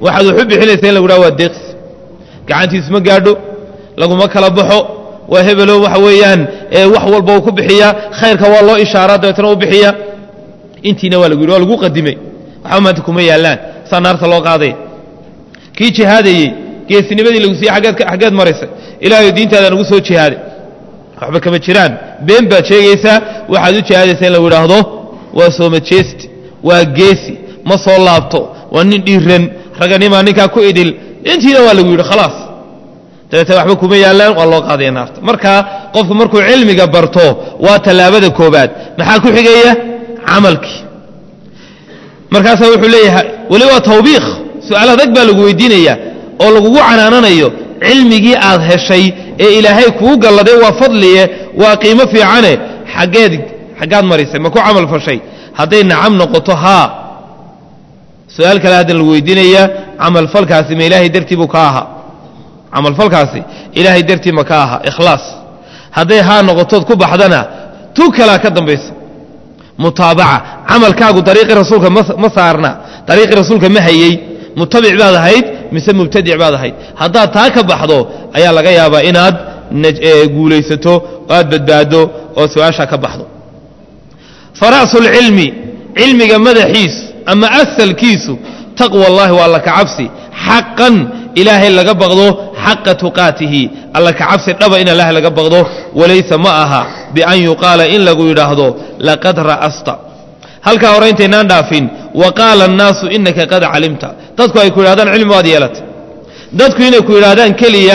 waxaad waxu bixinaysa in lagu dhaha waa deeqsi gacantiisu ma gaadho laguma kala baxo waa hebelo waxa weeyaan wax walba uu ku bixiyaa khayrka waa loo ishaaraa dabeetna u bixiya intiina waa lagu yidhi waa lagu qadimay waxba maanta kuma yaallaan saa naarta loo qaaday kii jihaadayey geesinimadii lagu siiyey aggeed xaggeed maraysay ilaahay diintaada nagu soo jihaaday waxba kama jiraan been baad sheegaysaa waxaad u jihaadaysaa in lagu idhaahdo waa sooma jeesti waa geesi ma soo laabto waa nin dhiiran raganimaa ninkaa ku idil intiina waa lagu yidhi khalaas dabeetna waxba kuma yaallaan waa loo qaadaya naarta marka qofku markuu cilmiga barto waa tallaabada koobaad maxaa ku xigaya camalkii markaasaa wuxuu leeyahay weli waa tawbiikh su-aal adag baa lagu weydiinaya oo lagugu canaananayo cilmigii aad heshay ee ilaahay kuu galladay waa fadliye waa qiimo fiicane xaggeed xaggaad marisay ma ku camal fashay hadday nacam noqoto haa su-aal kale haddan lagu weydiinaya camalfalkaasi ma ilaahay dartii buu ka ahaa camalfalkaasi ilaahay dartii ma ka aha ikhlaas hadday haa noqotood ku baxdana tu kalaa ka dambaysa mutaabaca camalkaagu dariiqii rasuulka ma saarna dariiqii rasuulka ma hayey mutabic baad ahayd mise mubtadic baad ahayd haddaad taa ka baxdo ayaa laga yaabaa inaad guulaysato oo aad badbaado oo su-aashaa ka baxdo fara'sulcilmi cilmiga madaxiisu ama asalkiisu taqwa allahi waa alla ka cabsi xaqan ilaahay laga baqdo xaqa tuqaatihi alla ka cabsi dhaba in ilaahay laga baqdo walaysa ma aha bian yuqaala in lagu yidhaahdo laqad ra'asta halkaa hore intaynaan dhaafin wa qaala annaasu inaka qad calimta dadku ay ku yidhahdaan cilmi waad yeelatay dadku inay ku yidhaahdaan keliya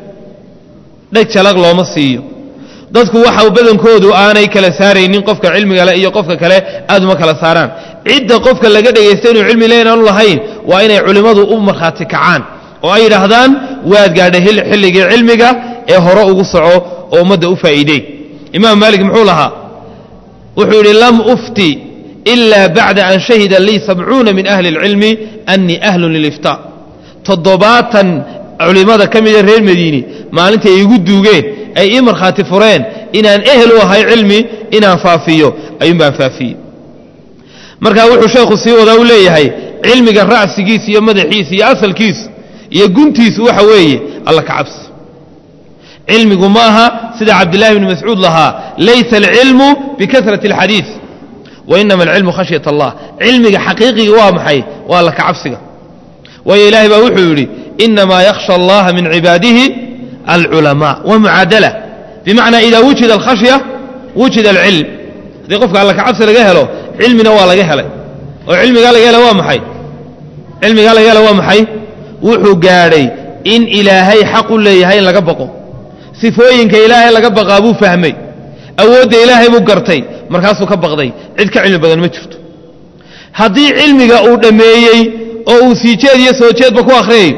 dheg jalag looma siiyo dadku waxa badankoodu aanay kala saaraynin qofka cilmiga le iyo qofka kale aad uma kala saaraan cidda qofka laga dhegaysta inuu cilmi le inaanu lahayn waa inay culimmadu u markhaati kacaan oo ay yidhaahdaan waad gaadhay xilligii cilmiga ee hore ugu soco oo ummadda u faa'iidey imaam maalik muxuu lahaa wuxuu yidhi lam ufti ila bacda an shahida lii sabcuuna min ahli اlcilmi annii ahlun liliftaa toddobaatan culimmada ka mida reer madiini maalintay igu duugeen ay ii markhaati fureen inaan ehel u ahay cilmi inaan faafiyo ayuun baan faafiyey markaa wuxuu sheekhu sii wadaa u leeyahay cilmiga ra'sigiisa iyo madaxiisa iyo asalkiisu iyo guntiisu waxa weeye alla ka cabsi cilmigu ma aha sida cabdillahi bni mascuud lahaa laysa alcilmu bikasrati alxadiid wainama alcilmu khashyat allah cilmiga xaqiiqiga waa maxay waa alla ka cabsiga waayo ilaahay baa wuxuu yidhi inamaa yakhsha allaha min cibaadihi alculamaa wa mucaadala bimacnaa idaa wujida alkhashya wujida alcilm haddii qofka alla ka cabsi laga helo cilmina waa laga helay oo cilmigaa laga hela waa maxay cilmigaa laga hela waa maxay wuxuu gaadhay in ilaahay xaq u leeyahay in laga baqo sifooyinka ilaahay laga baqaa buu fahmay awoodda ilaahay buu gartay markaasuu ka baqday cid ka cilmi badan ma jirto haddii cilmiga uu dhammeeyey oo uu sii jeed iyo soo jeedba ku akhriyayo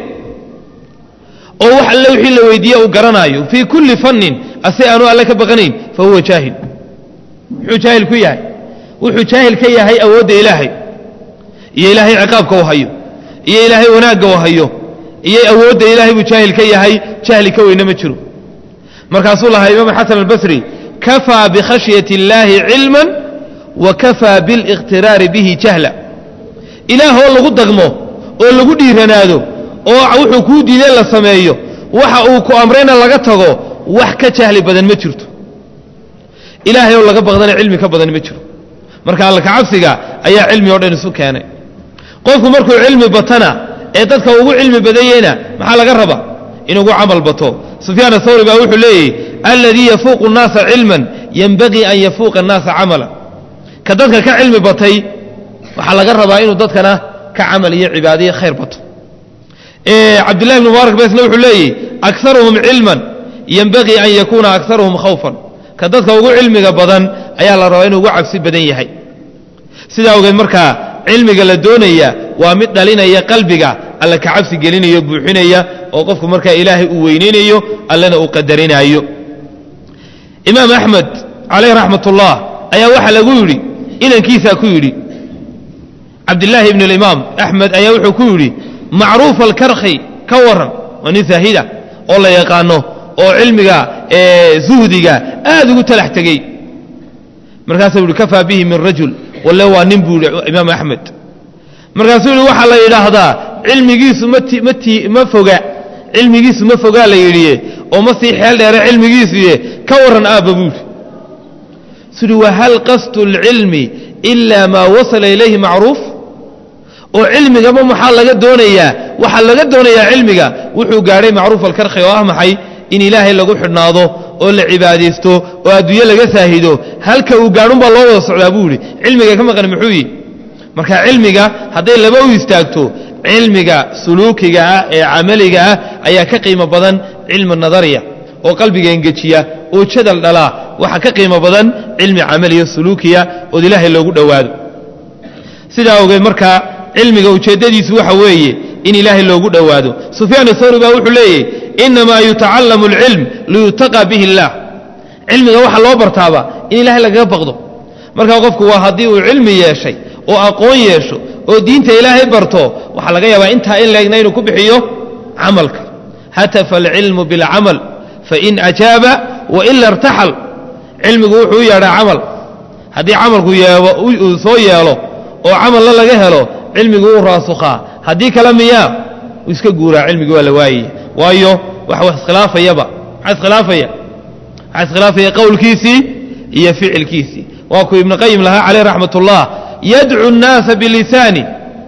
oo wax alle wixii la weydiiye uu garanaayo fii kulli fannin ase aanu alle ka baqanayn fa huwa jaahil muxuu jaahil ku yahay wuxuu jaahil ka yahay awoodda ilaahay iyo ilaahay ciqaabka uu hayo iyo ilaahay wanaagga uu hayo iyo awoodda ilaahay buu jaahil ka yahay jahli ka weyne ma jiro markaasuu lahaa imaam xasan albasri kafaa bikhashyati اllaahi cilman wa kafaa biاliqhtiraari bihi jahla ilaahoo lagu dagmo oo lagu dhiiranaado oo wuxuu kuu diideen la sameeyo waxa uu ku amrayna laga tago wax ka jahli badan ma jirto ilaahay oo laga baqdana cilmi ka badan ma jiro marka alla kacabsiga ayaa cilmi oo dhan isu keenay qofku markuu cilmi batana ee dadka ugu cilmi badanyeyna maxaa laga rabaa inugu camal bato sufyaan athawri baa wuxuu leeyahy alladii yafuuqu الnaasa cilman yenbagii an yafuuqa الnaasa camala ka dadka ka cilmi batay waxaa laga rabaa inuu dadkana ka camal iyo cibaadaiyo khayr bato cabdillahi bn mubaarak besna wuxuu leeyahy akaruhum cilman yenbagii an yakuuna akaruhum khawfan ka dadka ugu cilmiga badan ayaa la rabaa inuu ugu cabsi badan yahay sidaa ogeed markaa cilmiga la doonaya waa mid dhalinaya qalbiga alle ka cabsi gelinayo buuxinaya oo qofku markaa ilaahay uu weynaynayo allena uu qadarinaayo imaam axmed calayh raxmat ullah ayaa waxaa lagu yidhi inankiisaa ku yidhi cabdillaahi ibn alimaam axmed ayaa wuxuu ku yidhi macruuf alkarkhi ka waran waa nin saahida oo la yaqaano oo cilmiga zuhdiga aad ugu talax tegey markaasuu yihi kafaa bihi min rajul walle waa nin buu yidhi imaam axmed markaasuu yihi waxaa la yidhaahdaa cilmigiisu mati mati ma foga cilmigiisu ma fogaa la yidhiye oo ma sii xeel dheere cilmigiisuye ka warran aabba buuri sudi wahal qasdu اlcilmi ilaa maa wasala ilayhi macruuf oo cilmigaba maxaa laga doonayaa waxaa laga doonayaa cilmiga wuxuu gaadhay macruuf alkarkhi oo ah maxay in ilaahay lagu xidhnaado oo la cibaadaysto oo adduunye laga saahido halka uu gaadhunbaa loo wada socdaa buu yidhi cilmiga ka maqan muxuu yihi marka cilmiga hadday laba u istaagto cilmiga suluukiga ah ee camaliga ah ayaa ka qiimo badan cilmi nadariya oo qalbiga engejiya oo jadal dhalaa waxaa ka qiimo badan cilmi camaliya suluukiya ood ilaahay loogu dhowaado sidaa ogeed markaa cilmiga ujeeddadiisu waxa weeye in ilaahay loogu dhowaado sufyaan thawri baa wuxuu leeyahy inamaa yutacallamu alcilm liyutaqa bihi اllah cilmiga waxaa loo bartaaba in ilaahay lagaga baqdo markaa qofku waa haddii uu cilmi yeeshay oo aqoon yeesho oo diinta ilaahay barto waxaa laga yaabaa intaa in leegna inuu ku bixiyo camalka hatafa alcilmu biاlcamal fain ajaaba waila irtaxal cilmigu wuxuu u yeedhaa camal haddii camalku uu soo yeelo oo camalla laga helo cilmigu wuu raasukhaa haddii kale miyaa uu iska guuraa cilmigi waa la waayaya waayo wax wax iskhilaafayaba maxaa iskhilaafaya waxaa iskhilaafaya qowlkiisii iyo ficilkiisii waa kuu ibnu qayim lahaa caleyh raxmat ullah yadcu الnaasa bilisaani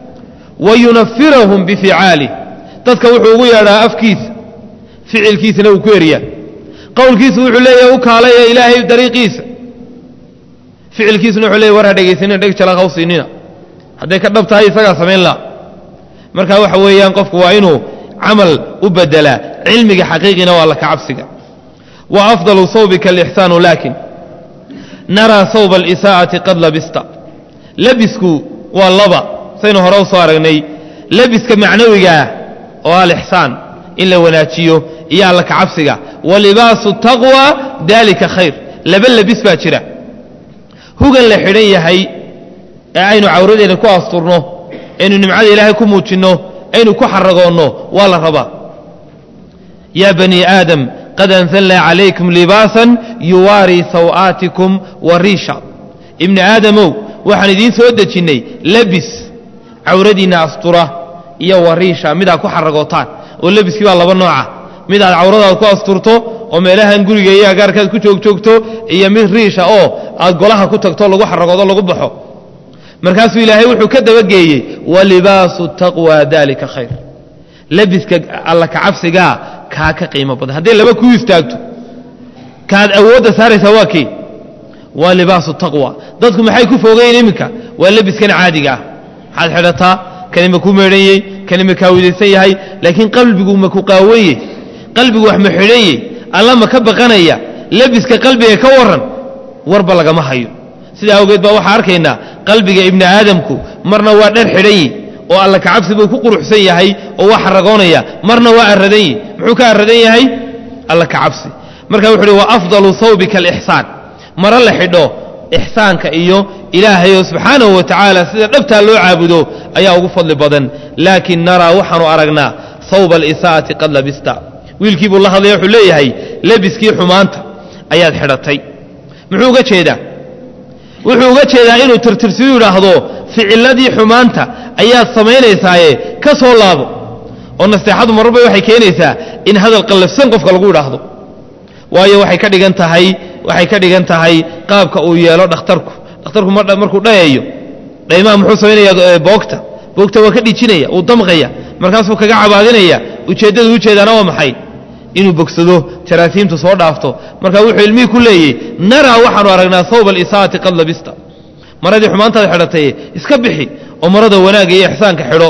wa yunafirahum bificaalih dadka wuxuu ugu yeedhaa afkiisa ficilkiisana uu ku eryaa qowlkiisu wuxuu leeyahay u kaalaya ilaahay dariiqiisa ficilkiisuna wuxuu leeyahy war ha dhegaysanina dheg jala ha u siinina hadday ka dhab tahay isagaa samayn la marka waxa weeyaan qofku waa inuu camal u bedelaa cilmiga xaqiiqina waa laka cabsiga wa afdalu sawbika alixsaanu laakin naraa sawba alisaa'ati qad labista labisku waa laba saynu hore u soo aragnay labiska macnawigaah oo alixsaan in la wanaajiyo iyo alla ka cabsiga wa libaasu taqwa daalika khayr laba labis baa jira hugan la xidhan yahay ee aynu cawradeena ku asturno aynu nimcada ilaahay ku muujinno aynu ku xaragoonno waa la rabaa yaa bani aadam qad anzalnaa calaykum libaasan yuwaarii saw'aatikum wa riisha ibni aadamow waxaan idiin soo dejinnay labis cawradiinna astura iyo wariisha midaad ku xaragootaan oo lebiskii baa laba nooca mid aad cawradaad ku asturto oo meelahan guriga iyo agaarkaad ku joogjoogto iyo mid riisha oo aad golaha ku tagto lagu xaragoodo lagu baxo markaasuu ilaahay wuxuu ka dabageeyey walibaasu taqwa dalika khayr labiska alla kacabsigaa kaa ka qiimo badan hadday laba kuu istaagto kaad awoodda saaraysaa waa kii waa libaasu taqwa dadku maxay ku foogayeen iminka waa labiskan caadiga ah maxaad xidhataa kani ma ku meedhanyey kani ma kaawidaysan yahay laakiin qalbigu ma ku qaawanye qalbigu wax ma xidhanye alla ma ka baqanaya labiska qalbiga ka waran warba lagama hayo sidaa awgeed baa waxaa arkaynaa qalbiga ibni aadamku marna waa dhar xidhanyi oo alla kacabsi buu ku quruxsan yahay oo waa xaragoonaya marna waa aradanyi muxuu ka aradan yahay alla kacabsi marka wuxu uhi wa afdalu sawbika alixsaan maro la xidho ixsaanka iyo ilaahayoo subxaanahu wa tacaala sida dhabtaa loo caabudo ayaa ugu fadli badan laakin naraa waxaanu aragnaa sawba alisaa'ati qad labista wiilkii buu la hadlaya wuxuu leeyahay lebiskii xumaanta ayaad xidhatay muxuu uga jeedaa wuxuu uga jeedaa inuu tirtirsiyu yidhaahdo ficiladii xumaanta ayaad samaynaysaaye ka soo laabo oo nasteexadu mararba waxay keenaysaa in hadal qallafsan qofka lagu idhaahdo waayo waxay ka dhigan tahay waxay ka dhigan tahay qaabka uu yeelo dhakhtarku dhakhtarku markuu dhayayo dhaymaha muxuu samaynaya boogta boogta waa ka dhijinaya uu damqaya markaasuu kaga cabaadinaya ujeeddadu ujeedaana waa maxay inuu bogsado jaraasiimtu soo dhaafto marka wuxuu ilmihii ku leeyey naraa waxaanu aragnaa sawba alisaa'ati qad labista maradii xumaantaad xidhatay iska bixi oo marada wanaagga iyo ixsaanka xidho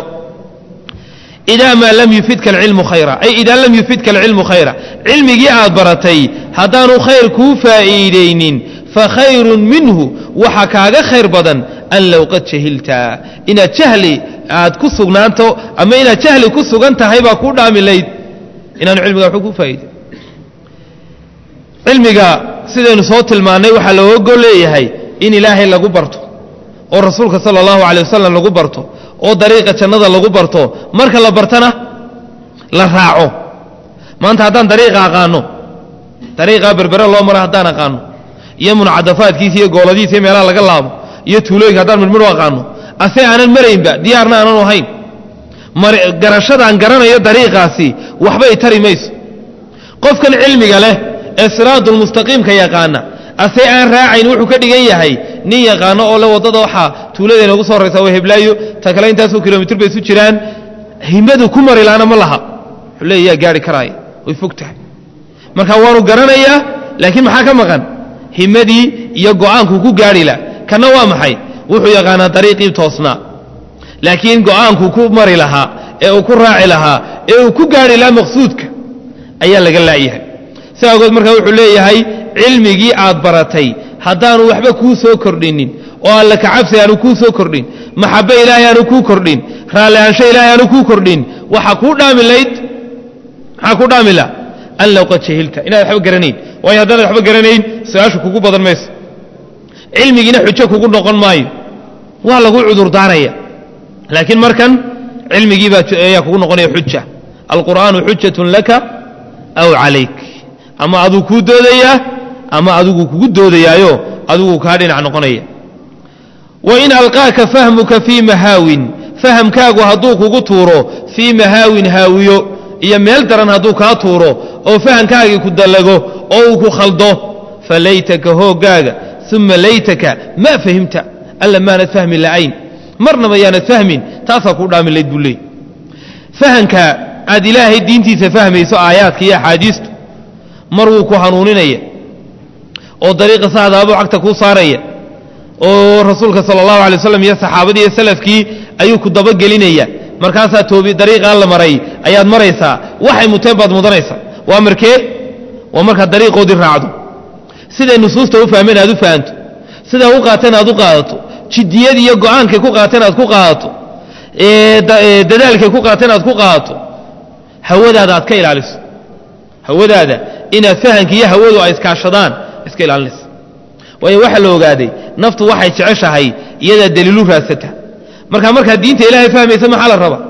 idaa maa lam yufidka alcilmu khayra ay idaa lam yufidka alcilmu khayra cilmigii aad baratay haddaanu khayr kuu faa'iidaynin fa khayrun minhu waxa kaaga khayr badan an low qad jahilta inaad jahli aad ku sugnaanto ama inaad jahli ku sugan tahay baa kuu dhaami layd inaanu cilmiga waxu ku faa'iiday cilmiga sidaynu soo tilmaannay waxaa looga gol leeyahay in ilaahay lagu barto oo rasuulka sala allahu calay wasalam lagu barto oo dariiqa jannada lagu barto marka la bartana la raaco maanta haddaan dariiqa aqaano dariiqaa berbere loo maro haddaan aqaano iyo muncadafaadkiisa iyo gooladiisa iyo meelaha laga laabo iyo tuulooyinka haddaan midmidhu aqaano ase aanan maraynba diyaarna aanan ahayn garashadaan garanayo dariiqaasi waxba i tari mayso qofkan cilmiga leh ee siraadulmustaqiimka yaqaana ase aan raacayn wuxuu ka dhigan yahay nin yaqaano oo le waddada waxaa tuuladeena ugu soo horraysa waa heblaayo ta kale intaasoo kilomitr bay isu jiraan himadu ku mari laana ma laha wuxuu leeya yaa gaari karaaya way fog tahay marka waanu garanayaa laakiin maxaa ka maqan himadii iyo go'aankuu ku gaari la kanna waa maxay wuxuu yaqaanaa dariiqii toosnaa laakiin go'aankuu ku mari lahaa ee uu ku raaci lahaa ee uu ku gaari lahaa maqsuudka ayaa laga laayahay si awgeed markaa wuxuu leeyahay cilmigii aad baratay haddaanu waxba kuu soo kordhinin oo alla kacabsi aanu kuu soo kordhin maxabbe ilaahay aanu kuu kordhin raallihaansho ilaahay aanu kuu kordhin waxaa kuu dhaami layd maxaa kuu dhaami la an low qad jahilta inaad waxba garanayn waayo haddaanad waxba garanayn su-aashu kugu badan mayso cilmigiina xujo kugu noqon maayo waa lagu cudurdaaraya laakiin markan cilmigii baa ayaa kugu noqonaya xuja alqur'aanu xujatun laka aw calayk ama aduu kuu doodayaa ama adigu kugu doodayaayo adigu kaa dhinac noqonaya wain alqaaka fahmuka fii mahaawin fahamkaagu hadduu kugu tuuro fii mahaawin haawiyo iyo meel daran hadduu kaa tuuro oo fahamkaagii ku dallago oo uu ku khaldo falaytaka hooggaaga uma laytaka maa fahimta alla maanad fahmi la'ayn marnaba yaanad fahmin taasaa kuu dhaami layd buu leey fahamka aad ilaahay diintiisa fahmayso aayaadka iyo axaadiistu mar wuu ku hanuuninaya oo dariiqa saxdaabuu cagta kuu saaraya oo rasuulka sala allahu alay waslam iyo saxaabadii iyo salafkii ayuu ku dabagelinaya markaasaa toobi dariiqaa la maray ayaad maraysaa waxay muteen baad mudanaysaa waa markee waa markaad dariiqoodii raacdo siday nusuusta u fahmeen aad u fahanto sidaa u qaateen aad u qaadato jiddiyad iyo go'aankay ku qaateen aad ku qaadato dadaalkay ku qaateen aad ku qaadato hawadaada aad ka ilaaliso hawadaada inaad fahanka iyo hawadu ay iskaashadaan iska ilaalinaysa waayo waxaa la ogaaday naftu waxay jeceshahay iyadaa daliilu raadsata marka markaad diinta ilaahay fahmaysa maxaa la raba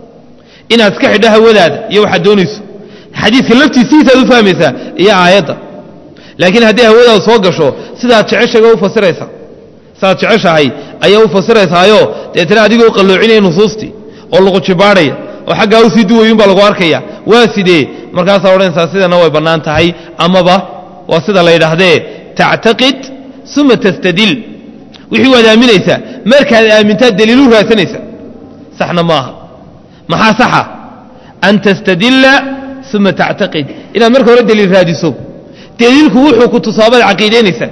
inaad iska xidho hawadaada iyo waxaad doonayso xadiidka laftiisiisaad u fahmaysaa iyo aayadda laakiin haddii hawadaada soo gasho sidaad jeceshayba u fasiraysaa sidaad jeceshahay ayaa u fasiraysaayo deetana adigoo qalloocinaya nusuustii oo lagu jibaadhaya oo xaggaa u sii duwayuunbaa lagu arkaya waa sidee markaasaa odhanaysaa sidana way bannaan tahay amaba waa sida la yidhaahdee tactaqid uma tastadil wixii waad aaminaysaa markaad aamintaad daliilu raadsanaysaa saxna maaha maxaa saxa an tastadilla uma tactaqid inaad marka hore daliil raadiso daliilku wuxuu ku tusaabaad caqiidaynaysaa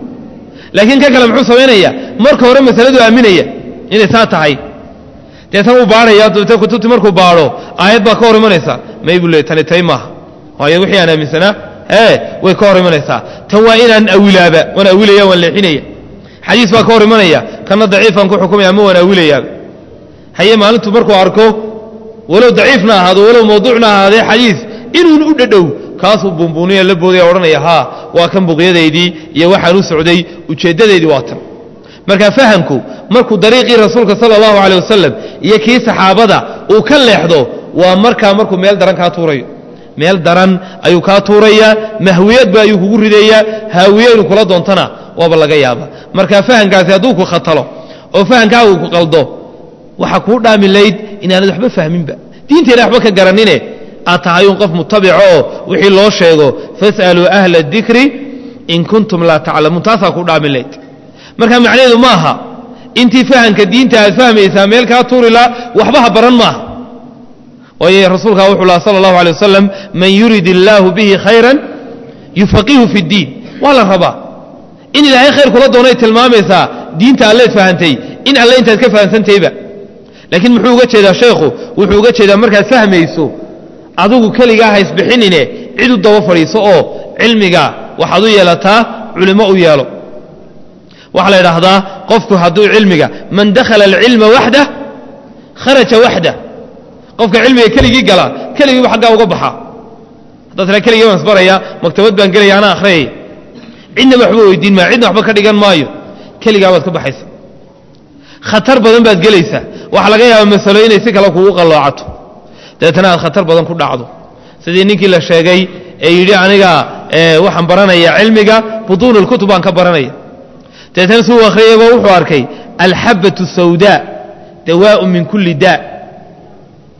laakiin ka kale muxuu samaynayaa marka hore masaladu aaminaya inay saa tahay deetan uu baadhaya dabeetna kutubtii markuu baadho aayad baa ka hor imanaysaa may buu leey tani tay maaha waayo wixii aan aaminsanaa ee way ka hor imanaysaa tan waa inaan awilaaba waan awilaya waan leexinaya xadiis baa ka hor imanaya kana daciifaan ku xukumaya ama waan awilayaaba haye maalintu markuu arko walow daciifna ahaado walow mawduucna ahaadee xadiis inuun u dhadhow kaasuu buunbuuniya la boodaya odhanaya haa waa kan buqyadaydii iyo waxaan u socday ujeeddadaydii waa tan marka fahamku markuu dariiqii rasuulka sala allahu caley wasalam iyo kii saxaabada uu ka leexdo waa markaa markuu meel daran kaa tuurayo meel daran ayuu kaa tuurayaa mahwiyadba ayuu kugu ridayaa haawiye inu kula doontana waaba laga yaaba marka fahamkaasi hadduu ku khatalo oo fahamkaagu ku qaldo waxaa kuu dhaami layd inaanad waxba fahminba diinteena waxba ka garanine aad tahay un qof mutabico oo wixii loo sheego fas'aluu ahla adikri in kuntum laa taclamuun taasaa kuu dhaami layd marka macnaheedu ma aha intii fahamka diinta aad fahmaysaa meel kaa tuurilaa waxba ha baran maaha waayo rasuulkaa wuxuu laha sala allahu alay wasalam man yurid illaahu bihi khayran yufaqihu fi ddiin waa la rabaa in ilaahay khayr kula doonay tilmaamaysaa diinta alleed fahantay in alle intaad ka fahamsantayba laakiin muxuu uga jeedaa sheekhu wuxuu uga jeedaa markaad fahmayso adigu keligaa haysbixinine cid u daba fadhiiso oo cilmiga waxaad u yeelataa culimo u yeelo waxaa la idhaahdaa qofku hadduu cilmiga man dakhala alcilma waxdah kharaja waxdah qofka cilmiga keligii gala keligiiba xaggaa uga baxaa haddaad tiraa keligii baan isbaraya maktabad baan gelaya anaa akhriyaya cidnaba waxba weydiin maayo cidna waxba ka dhigan maayo keligaa baad ka baxaysa khatar badan baad gelaysaa waxaa laga yaaba masalo inay si kale kugu qalloocato dabeetana aad khatar badan ku dhacdo sidii ninkii la sheegay ee yidhi aniga waxaan baranaya cilmiga butuun اlkutub baan ka baranaya dabeetana si uu akhriyayba wuxuu arkay alxabaة الsawdaa dawaaء min kuli daa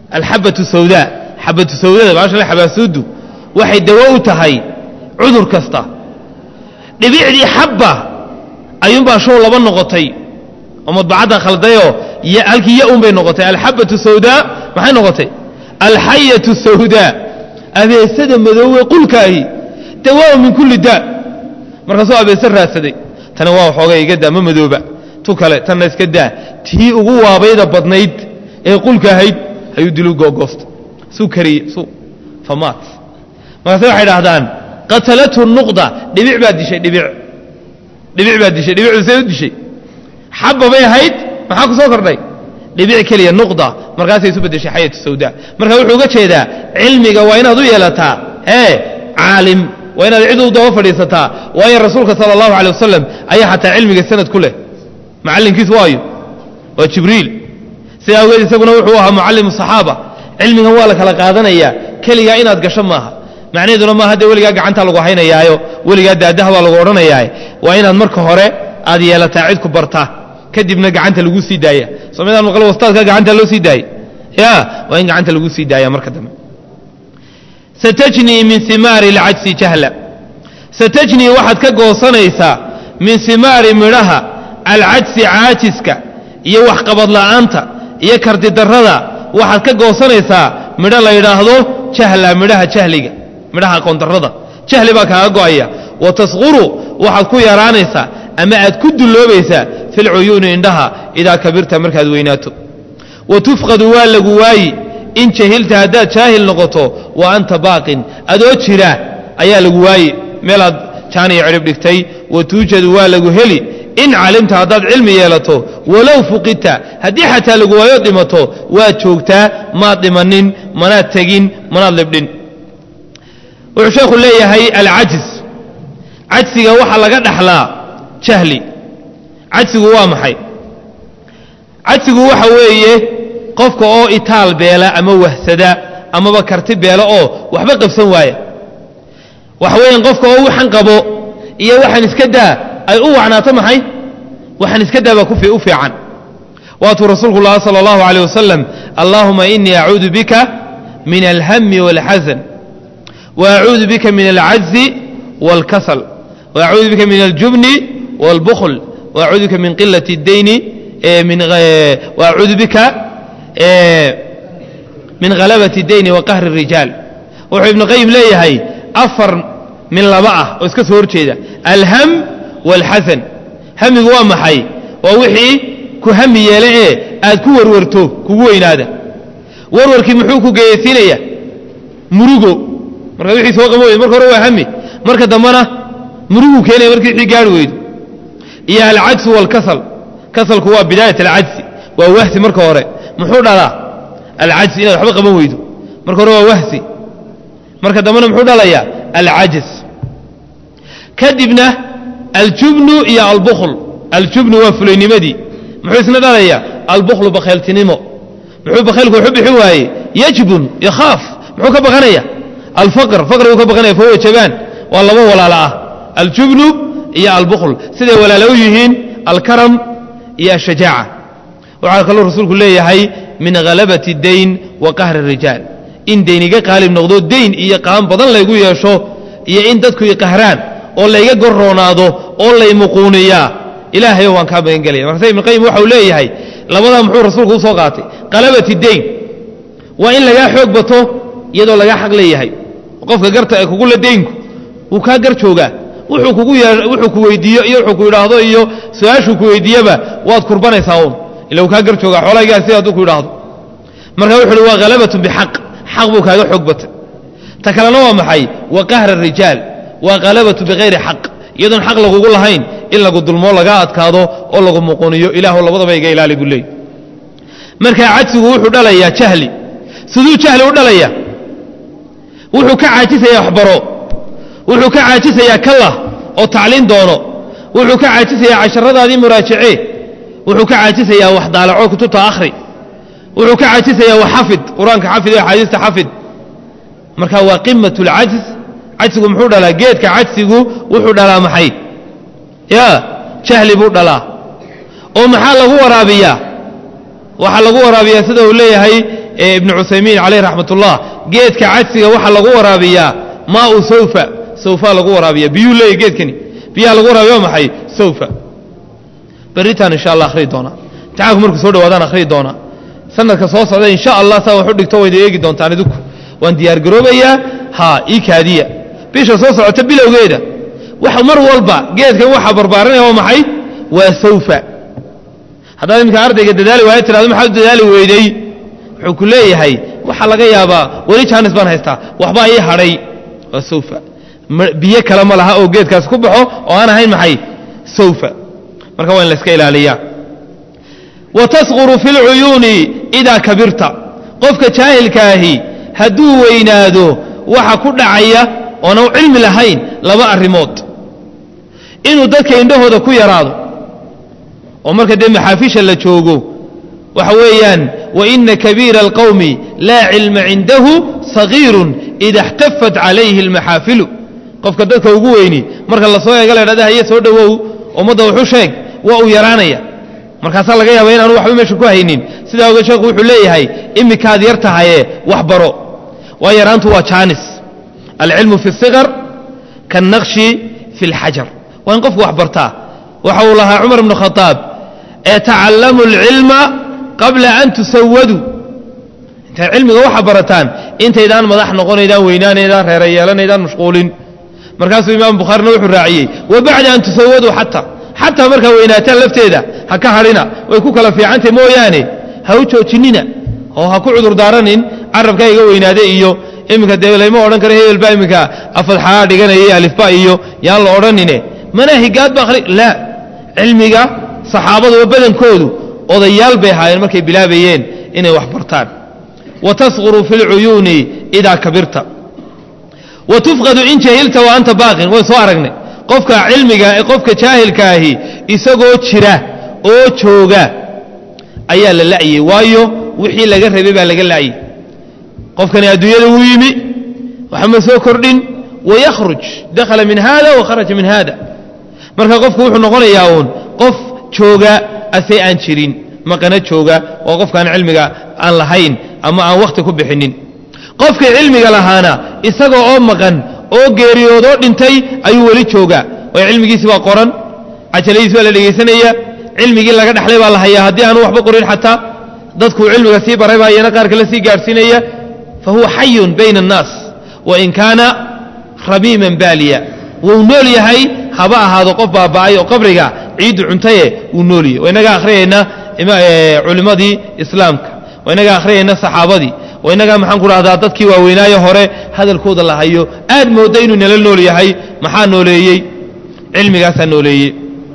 alxabatu sawdaa xabatu sawdada baasha xabaasuudu waxay dawo u tahay cudur kasta dhibicdii xabba ayuunbaa show laba noqotay oo madbacadda khaldayoo halkii ya un bay noqotay alxabatu sawdaa maxay noqotay alxayatu sawdaa abeesada madoowe qulkaahi dawaa min kulli daa markaasuu abeese raadsaday tana waa waxooga iga daa ma madooba tu kale tanna iska daa tii ugu waabayda badnayd ee qulka ahayd ayuu dilu googoosta suu kariye su famaat markaase waxay dhahdaan qatalathu nuqda dhibic baa dishay dhibic dhibic baa dishay dhibicdu see u dishay xabba bay ahayd maxaa ku soo kordhay dhibic keliya nuqda markaasay isu beddeshay xayatu sawdaa marka wuxuu uga jeedaa cilmiga waa inaad u yeelataa ee caalim waa inaad cid u daba fadhiisataa waayo rasuulka sala allahu alay wasalam ayaa xataa cilmiga sanad ku leh macallinkiis waayo waa jibriil sida awgeed isaguna wuxuu ahaa mucallimu saxaaba cilmigan waa la kala qaadanayaa keligaa inaad gasho maaha macnaheeduna maaha dee weligaa gacantaa lagu haynayaayo weligaa daadaha baa lagu odhanayaaye waa inaad marka hore aad yeelataa cid ku bartaa kadibna gacanta lagu sii daaya soomidaan maqal wastaadka gacanta loo sii daayey ya waa in gacanta lagu sii daaya marka dambe satajnii min simaari alcajsi jahla satajnii waxaad ka goosanaysaa min simaari midhaha alcajsi caajiska iyo waxqabad la'aanta iyo kardidarrada waxaad ka goosanaysaa midho la yidhaahdo jahla midhaha jahliga midhaha aqoondarrada jahli baa kaaga go'aya wa tasquru waxaad ku yaraanaysaa ama aad ku dulloobaysaa filcuyuuni indhaha idaa kabirta markaad weynaato wa tufqadu waa lagu waayi in jahilta haddaad jaahil noqoto wa anta baaqin adoo jira ayaa lagu waayi meelaad jaaniya cidhib dhigtay wa tuujadu waa lagu heli in calimta haddaad cilmi yeelato walow fuqidta haddii xataa lagu waayo dhimato waad joogtaa maad dhimanin manaad tegin manaad libdhin wuxuu sheekhu leeyahay alcajis cajsiga waxaa laga dhaxlaa jahli cajsigu waa maxay cajsigu waxa weeye qofka oo itaal beela ama wahsada amaba karti beela oo waxba qabsan waaya waxa weeyaan qofka oo waxan qabo iyo waxaan iska daa ay u wacnaato maxay waxaan iska daa baa u fiican waatuu rasuulku laha sala allahu aleyh wasalam allaahuma inii acuudu bika min alhami wاlxasan wa acuudu bika min alcajzi wاlkasal wa acuudu bika min aljubni wاlbukhl wa acuudu bika min qilat اdeyni wa acuudu bika min halabat اdeyni wa qahri الrijaal wuxuu ibnu qayim leeyahay afar min laba ah oo iska soo horjeeda alham wاlxasan hamigu waa maxay waa wixii ku hami yeele ee aad ku warwarto kugu weynaada warwarkii muxuu ku geyaysiinaya murugo marka wixii soo qama weydo marka hore waa hami marka dambena muruguu keenaya markii wixii gaari weydo iyo alcajsu wاlkasal kasalku waa bidaayat alcajsi waa wahsi marka hore muxuu dhalaa alcajsi inaad waxba qaban weydo marka hore waa wahsi marka dambena muxuu dhalayaa alcajs kadibna aljubnu iyo albukhl aljubnu waa fulaynimadii muxuu isna dhalayaa albuklu bakhayltinimo muxuu bakhaylku waxu bixin waaye yajbun yakhaaf muxuu ka baqanaya alfaqr faqriguu ka baqanaya fahuwa jabaan waa laba walaalo ah aljubnu iyo albukhl siday walaalo u yihiin alkaram iyo ashajaaca waxaa kaloo rasuulku leeyahay min halabati dayn wa qahri rijaal in dayn iga qaalib noqdo dayn iyo qaan badan laygu yeesho iyo in dadku iqahraan oo layga gorroonaado oo laymuquuniyaa ilaahayo waan kaa magan gelaya markaase ibnuqayim waxau leeyahay labadaa muxuu rasuulku u soo qaatay qalabati dayn waa in lagaa xoog bato iyadoo lagaa xaq leeyahay qofka garta ee kugula daynku wuu kaa gar joogaa wuxuu kugu wuxuu ku weydiiyo iyo wuxuu ku idhaahdo iyo su-aashuu ku weydiiyaba waad kurbanaysaa uun ila uu kaa gar joogaa xoolahaygaa sida hadduu ku idhaahdo marka wuxu uhi waa halabatun bixaq xaq buu kaaga xoog batay ta kalena waa maxay wa qahra rijaal waa halabatu bikayri xaq iyadoon xaq lagugu lahayn in lagu dulmoo lagaa adkaado oo lagu muquniyo ilaahu labadaba iga ilaali buu leey markaa cajsigu wuxuu dhalayaa jahli siduu jahli u dhalaya wuxuu ka caajisayaa waxbaro wuxuu ka caajisayaa kallah oo tacliin doono wuxuu ka caajisayaa casharadaadii muraajacee wuxuu ka caajisayaa wax daalaco kutubta akhri wuxuu ka caajisayaa wax xafid qur-aanka xafid iyo axaadiista xafid marka waa qimat اlcajz cajsigu muxuu dhalaa geedka cajsigu wuxuu dhalaa maxay ya jahli buu dhalaa oo maxaa lagu waraabiyaa waxaa lagu waraabiyaa sida uu leeyahay ee ibnu cuthaymiin caleyh raxmatullah geedka cadsiga waxaa lagu waraabiyaa maau sawfa sawfa lagu waraabiya biyuu leeyahy geedkani biyaha lagu waraabiya waa maxay sawfa berritaan insha allah akhriyi doonaa imtixaanku markuu soo dhawaadaan akhriyi doonaa sanadka soo socda insha allah saa wax u dhigto wayna eegi doontaan idinku waan diyaargaroobayaa ha ii kaadiya bisha soo socota bilowgeeda wax mar walba geedkan waxaa barbaaranaya waa maxay waa sawfa haddaad iminka ardayga dadaali waayo tirahdo maxaad u dadaali weydey wuxuu ku leeyahay waxaa laga yaabaa weli jaanis baan haystaa waxbaa ii hadhay waa sawfa biyo kale ma laha oo geedkaas ku baxo oo aan ahayn maxay sawfa marka waa in la iska ilaaliyaa wa tasquru fi lcuyuuni idaa kabirta qofka jaahilkaahi hadduu weynaado waxa ku dhacaya oona u cilmi lahayn laba arrimood inuu dadka indhahooda ku yaraado oo marka dee maxaafisha la joogo waxa weeyaan waina kabiira alqowmi laa cilma cindahu sagiirun ida اxtafat calayhi اlmaxaafilu qofka dadka ugu weyni marka lasoo eega la dhahda haye soo dhowow ummadda wuxu sheeg waa uu yaraanaya markaasaa laga yaaba inaanu waxba meesha ku haynin sidaa ogeed sheekhu wuxuu leeyahay imikaad yar tahaye wax baro waa yaraantu waa jaanis alcilmu fi اsiqar kaالnaqshi fi اlxajar waa in qofku wax bartaa waxa uu lahaa cumar bnu khaaab tacallamu اlcilma qabla an tusawaduu intaad cilmiga waxa barataan intaydaan madax noqonaydaan weynaanaydaan reera yeelanaydaan mashquulin markaasuu imaam bukhaarina wuxuu raaciyey wa bacda an tusawaduu xata xataa markaa weynaataan lafteeda ha ka hadhina way ku kala fiicantay mooyaane ha u joojinina oo ha ku cudurdaaranin carabkaa iga weynaade iyo iminka dee layma odhan karo hebelbaa iminka afadxaa dhiganaya alifba iyo yaan la odhanine manaahigaad ba akhri laa cilmiga saxaabaduba badankoodu odayaal bay ahaayeen markay bilaabayeen inay wax bartaan wa tasquru fi lcuyuuni idaa kabirta wa tufqadu in jahilta wa anta baaqin way soo aragnay qofka cilmiga qofka jaahilkaahi isagoo jira oo jooga ayaa la la'yey waayo wixii laga rabay baa laga la'yey qofkani adduunyada wuu yimi waxma soo kordhin wayakhruj dakhala min hada wa kharaja min hada marka qofku wuxuu noqonayaa uun qof jooga ase aan jirin maqana jooga oo qofkaan cilmiga aan lahayn ama aan wakhti ku bixinin qofkii cilmiga lahaana isaga oo maqan oo geeriyoodoo dhintay ayuu weli joogaa oo cilmigiisi baa qoran cajaladiis baa la dhegaysanaya cilmigii laga dhexlay baa la hayaa haddii aanu waxba qorin xataa dadkuu cilmiga sii baray baa iyana qaar kale sii gaadhsiinaya fa huwa xayun bayna annaas wain kaana rabiiman baaliya wuu nool yahay haba ahaado qof baaba'ay oo qabriga ciiddu cuntaye wuu nool yahay waa inaga akhriyayna culimmadii islaamka waa inaga akhriyayna saxaabadii waa inagaa maxaan ku dhahdaa dadkii waaweynaaye hore hadalkooda la hayo aad moodda inuu nala nool yahay maxaa nooleeyey cilmigaasaa nooleeyey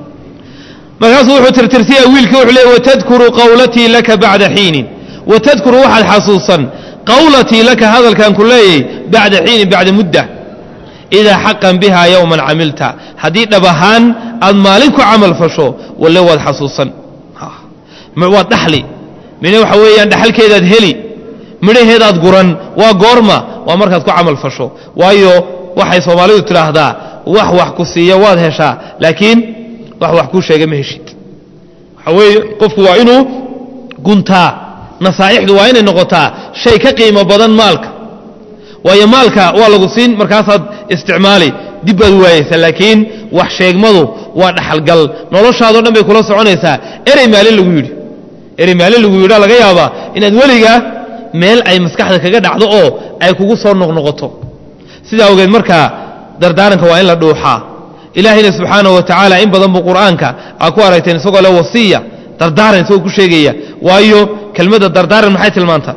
markaasuu wuxuu tirtirsiyay wiilkii wuxuu leey watadkuru qawlatii laka bacda xiinin watadkuru waxaad xasuusan qawlatii laka hadalkan ku leeyay bacda xiinin bacda mudda idaa xaqan bihaa yowman camilta haddii dhab ahaan aad maalin ku camal fasho walle waad xasuusan waad dhaxli mina waxa weeyaan dhaxalkeedaad heli midhaheedaad guran waa goorma waa markaad ku camal fasho waayo waxay soomaalidu tidhaahdaa wax wax ku siiya waad heshaa laakiin wax wax kuu sheega ma heshid waxa weeye qofku waa inuu guntaa nasaa'ixdu waa inay noqotaa shay ka qiimo badan maalka waayo maalka waa lagu siin markaasaad isticmaali dib baad waayeysaa laakiin wax sheegmadu waa dhaxalgal noloshaadoo dhan bay kula soconaysaa erey maalin lagu yidhi erey maalin lagu yidha laga yaabaa inaad weligaa meel ay maskaxda kaga dhacdo oo ay kugu soo noqnoqoto sidaa ogeed markaa dardaaranka waa in la dhuuxaa ilaahayna subxaanahu wa tacaala in badan buu qur'aanka aa ku aragteen isagoo le wasiya dardaaran isagoo ku sheegaya waayo kelmadda dardaaran maxay tilmaantaa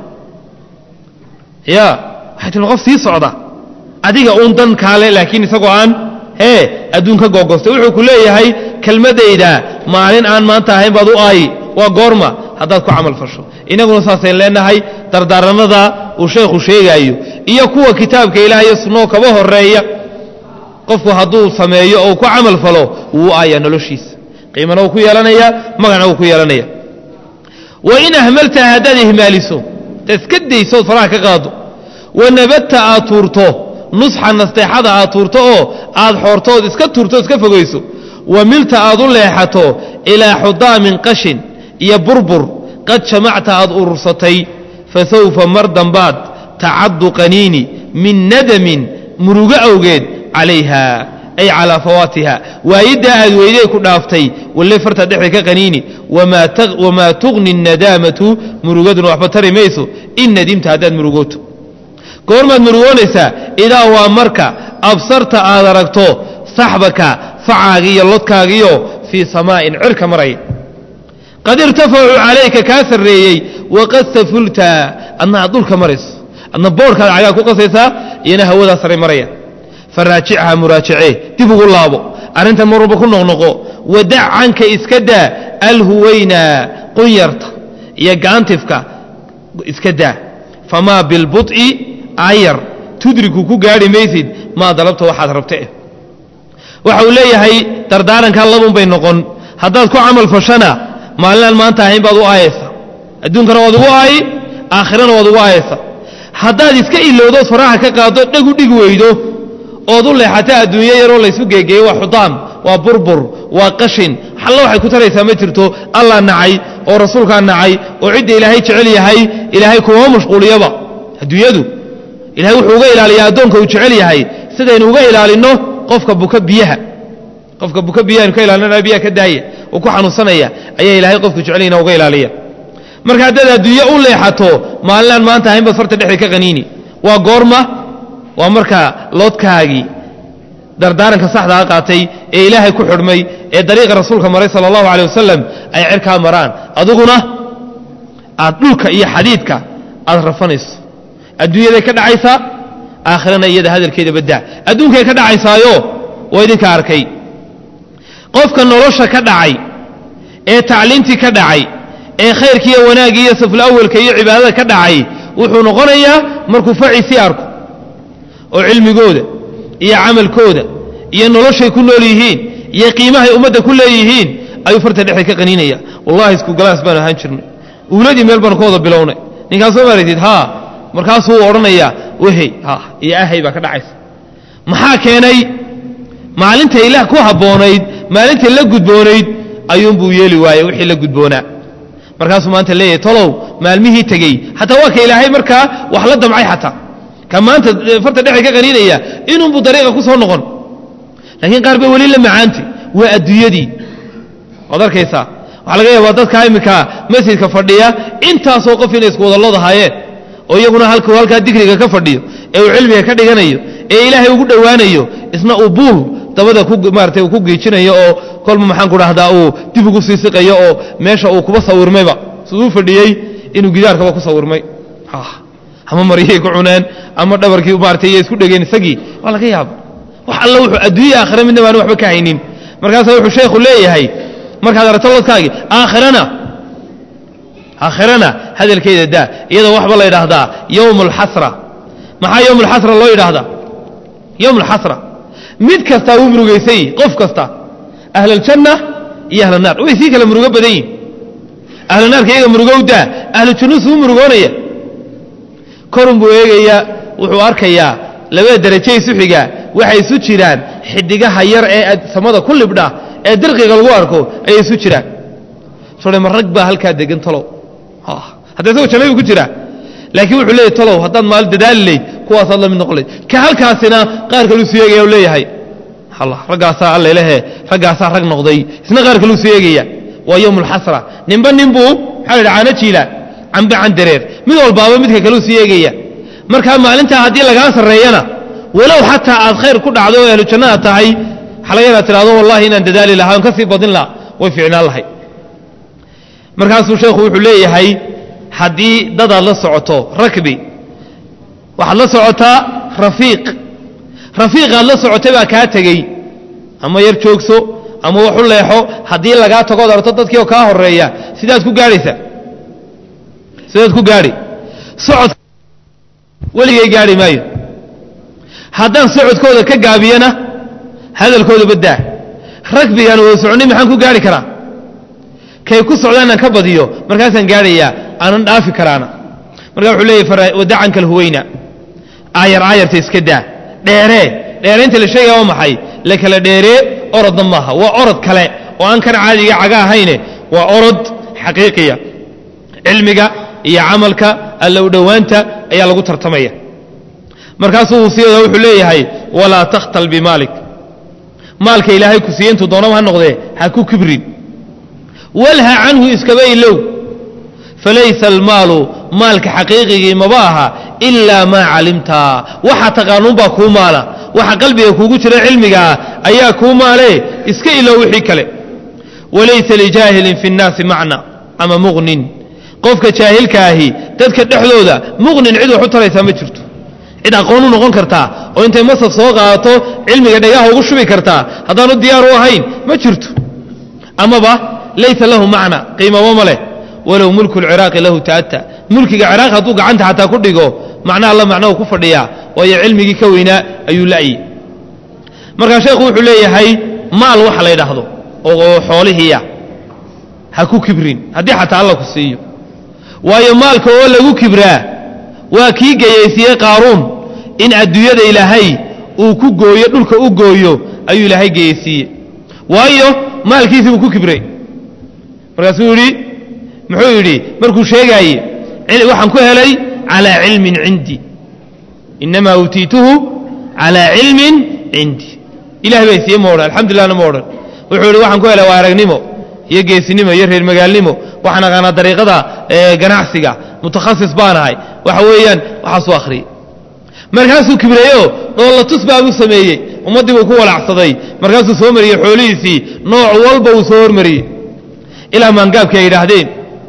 ya waxay tilmaan qof sii socda adiga uun dan kaale laakiin isagoo aan hee adduun ka googostay wuxuu ku leeyahay kelmaddayda maalin aan maanta ahayn baad u aayi waa goorma haddaad ku camal fasho inaguna saasaynu leenahay dardaaranada uu sheekhu sheegaayo iyo kuwa kitaabka ilaah iyo sunnoo kaba horeeya qofku hadduu sameeyo oo ku camal falo wuu u aayaa noloshiisa qiimana wuu ku yeelanayaa magacna wuu ku yeelanaya wa in ahmalta haddaad ihmaaliso ta iska daysood faraha ka qaado wanabadta aad tuurto nusxa nasteexada aad tuurto oo aad xoortood iska tuurto iska fogayso wa milta aad u leexato ilaa xudaamin qashin iyo burbur qad jamacta aad urursatay fasawfa mar dambaad tacaddu qaniini min nadamin murugo awgeed calayha ay calaa fawaatiha waayiddaa aad weyday ku dhaaftay walle farta dhexda ka qaniini wamaa tugni nadaamatu murugaduna waxba tari mayso in nadimta haddaad murugooto goormaad murugoonaysaa idaa waa marka absarta aad aragto saxbaka facaaga iyo lodkaagiyo fii samaa'in cirka maraya qad irtafacuu calayka kaa sarreeyey waqad safulta adna aad dhulka marayso adna boorhkaad cagaa ku qasaysaa iyana hawadaa sare maraya faraajichaa muraajacee dib ugu laabo arrintan mar walba ku noqnoqo wadac canka iska daa alhuwayna qunyarta iyo gaantifka iska daa famaa bilbuط'i ayar tudriku ku gaadhi maysid maa dalabta waxaad rabte waxa uu leeyahay dardaarankaa labun bay noqon haddaad ku camal fashana maalinaan maanta ahayn baad u aayaysa adduunkana waad ugu aayi aakhirana waad ugu aayaysa haddaad iska ilowdood faraha ka qaado dheg u dhig weydo ood u leexata adduunyo yaroo laysu geegeeyo waa xudaam waa burbur waa qashin xalla waxay ku taraysaa ma jirto allah nacay oo rasuulkaa nacay oo cidda ilaahay jecel yahay ilaahay kuma mashquuliyaba adduunyadu ilahay wuxuu uga ilaaliyaa addoonka uu jecel yahay sidaynu uga ilaalinno qofka buka biyaha qofka buka biyaha aynu ka ilaalinana biyaha ka daaya oo ku xanuunsanaya ayaa ilaahay qofka jecelina uga ilaaliya marka haddaad adduunye u leexato maalinaan maanta ahayn baad farta dhexda ka qaniini waa goorma waa marka loodkaagii dardaaranka saxdaa qaatay ee ilaahay ku xidhmay ee dariiqa rasuulka maray sala allahu caley wasalam ay cerkaa maraan adiguna aad dhulka iyo xadiidka aad rafanayso adduunyaday ka dhacaysaa aakhirana iyada hadalkeeda baddaa adduunkay ka dhacaysaayo waa idinka arkay qofka nolosha ka dhacay ee tacliintii ka dhacay ee khayrkiiyo wanaaggii iyo safulawelka iyo cibaadada ka dhacay wuxuu noqonayaa markuu faciisii arko oo cilmigooda iyo camalkooda iyo noloshay ku nool yihiin iyo qiimahay ummadda ku leeyihiin ayuu farta dhexda ka qaniinaya wallahi isku galaas baanu ahaan jirnay uuladii meel baanu ka wada bilownay ninkaas soo maaraytid haa markaasuu odhanayaa wehey ha iyo ahay baa ka dhacaysa maxaa keenay maalinta ilaah ku habboonayd maalintay la gudboonayd ayuunbuu yeeli waayey wixii la gudboonaa markaasuu maanta leeyahay tolow maalmihii tegey xataa waa ka ilaahay markaa wax la damcay xataa ka maanta farta dhexe ka qaniinaya inuunbuu dariiqa ku soo noqon laakiin qaar bay weli la macaantay waa adduunyadii waad arkaysaa waxaa laga yaabaa dadkaa iminka masjidka fadhiya intaasoo qof inay isku wada loodahaayeen oo iyaguna halkuu halkaa digriga ka fadhiyo ee uu cilmiga ka dhiganayo ee ilaahay ugu dhowaanayo isna uu buul dabada ku maarata uu ku geejinayo oo kolba maxaan ku dhahdaa uu dib ugu sii siqayo oo meesha uu kuba sawirmayba siduu fadhiyey inuu gidaarkaba ku sawirmay ama maryay ku cuneen ama dhabarkii maarata iyo isku dhegeen isagii waa laga yaaba wax alla wuxuu adduunya aakhira midna baanu waxba ka haynin markaasaa wuxuu sheekhu leeyahay markaad aragto lodkaagii aakhirana aakhirana hadalkeeda daa iyadoo waxba la yidhaahdaa yowm alxasra maxaa yowm alxasra loo yidhaahdaa yowm alxasra mid kastaa wuu murugaysay qof kasta ahlaljanna iyo ahlanaar way sii kala murugo badan yihin ahlanaarka iyaga murugowdaa ahlu jannuus wuu murugoonaya korun buu eegayaa wuxuu arkayaa labada daraje isu xiga waxay isu jiraan xidigaha yar ee samada ku libdha ee dirqiga lagu arko ayay isu jiraan sore ma rag baa halkaa degan talow hadda isagoo jannadu ku jira laakiin wuxuu leeyahy talow haddaad maal dadaali layd kuwaasaad la mid noqon layd ka halkaasina qaar kaluu sii eegaya leeyahay allah raggaasaa allelehe raggaasaa rag noqday isna qaar kaluu sii eegaya waa yowm alxasra ninba ninbuu maxaa la yidhi caano jiila cambe can dareer mid walbaaba midka kaluu sii eegaya markaa maalintaa haddii lagaa sarreeyana walow xataa aad khayr ku dhacdo oo ahlu jannaad tahay waxaa laga yadaa tidhahdo wallahi inaan dadaali lahaa on ka sii badin laha way ficnaan lahay markaasuu sheekhu wuxuu leeyahay haddii dadaad la socoto rakbi waxaad la socotaa rafiiq rafiiqaad la socotay baa kaa tegey ama yar joogso ama wax u leexo haddii lagaa tagood arto dadkii oo kaa horeeya sidaad ku gaadhaysa sidaad ku gaadhi socod weligay gaadhi maayo haddaan socodkooda ka gaabiyana hadalkooda baddaa ragbigaan wada soconnay maxaan ku gaadhi karaa kay ku socdaanaan ka badiyo markaasaan gaadhayaa aanan dhaafi karaana markaa wuxuu leeyahy wadacanka alhuweyna aayar aayarta iska daa dheeree dheeraynta la sheegaya waa maxay la kala dheeree orodna maaha waa orod kale oo aan kan caadiga caga ahayne waa orod xaqiiqiya cilmiga iyo camalka alla u dhowaanta ayaa lagu tartamaya markaasuu sideeda wuxuu leeyahay walaa takhtal bimaalik maalka ilaahay ku siiye intuu doonaba ha noqdee ha ku kibrin walha canhu iskaba ilow falaysa almaalu maalka xaqiiqigii maba aha ilaa maa calimta waxa taqaanuunbaa kuu maala waxa qalbiga kuugu jira cilmigaa ayaa kuu maale iska ilow wixii kale walaysa lijaahilin fi nnaasi macna ama muqnin qofka jaahilka ahi dadka dhexdooda muqnin cid wax u taraysaa ma jirto cid aqoon u noqon kartaa oo intay masaf soo qaadato cilmiga dhagaha ugu shubi kartaa haddaanu diyaar u ahayn ma jirto amaba laysa lahu macna qiimaba ma leh walow mulku lciraaqi lahu ta'ata mulkiga ciraaq hadduu gacanta xataa ku dhigo macna alla macnahu ku fadhiyaa waayo cilmigii ka weynaa ayuu la'yi markaa sheekhu wuxuu leeyahay maal waxa la ydhaahdo oo xoolihiiya ha ku kibrin haddii xataa alla ku siiyo waayo maalka oo lagu kibraa waa kii geyaysiiyey qaaruun in adduunyada ilaahay uu ku gooyo dhulka u gooyo ayuu ilaahay geyaysiiyey waayo maalkiisii buu ku kibray markaasuu yidhi muxuu yidhi markuu sheegaaye waxaan ku helay calaa cilmin cindii inamaa uutiituhu calaa cilmin cindii ilahay baa siiye ma odhan alxamdulilahna ma odhan wuxuu yidhi waxaan ku helay waa aragnimo iyo geesinimo iyo reer magaalnimo waxaan aqaanaa dariiqada ganacsiga mutakhasis baan ahay waxa weeyaan waxaasuu akhriyey markaasuu kibreeyo dhoolatus baabuu sameeyey ummaddii buu ku walacsaday markaasuu soo mariyey xoolihiisii nooc walba uu soo hormariyey ilaa maangaabkii ay yidhaahdeen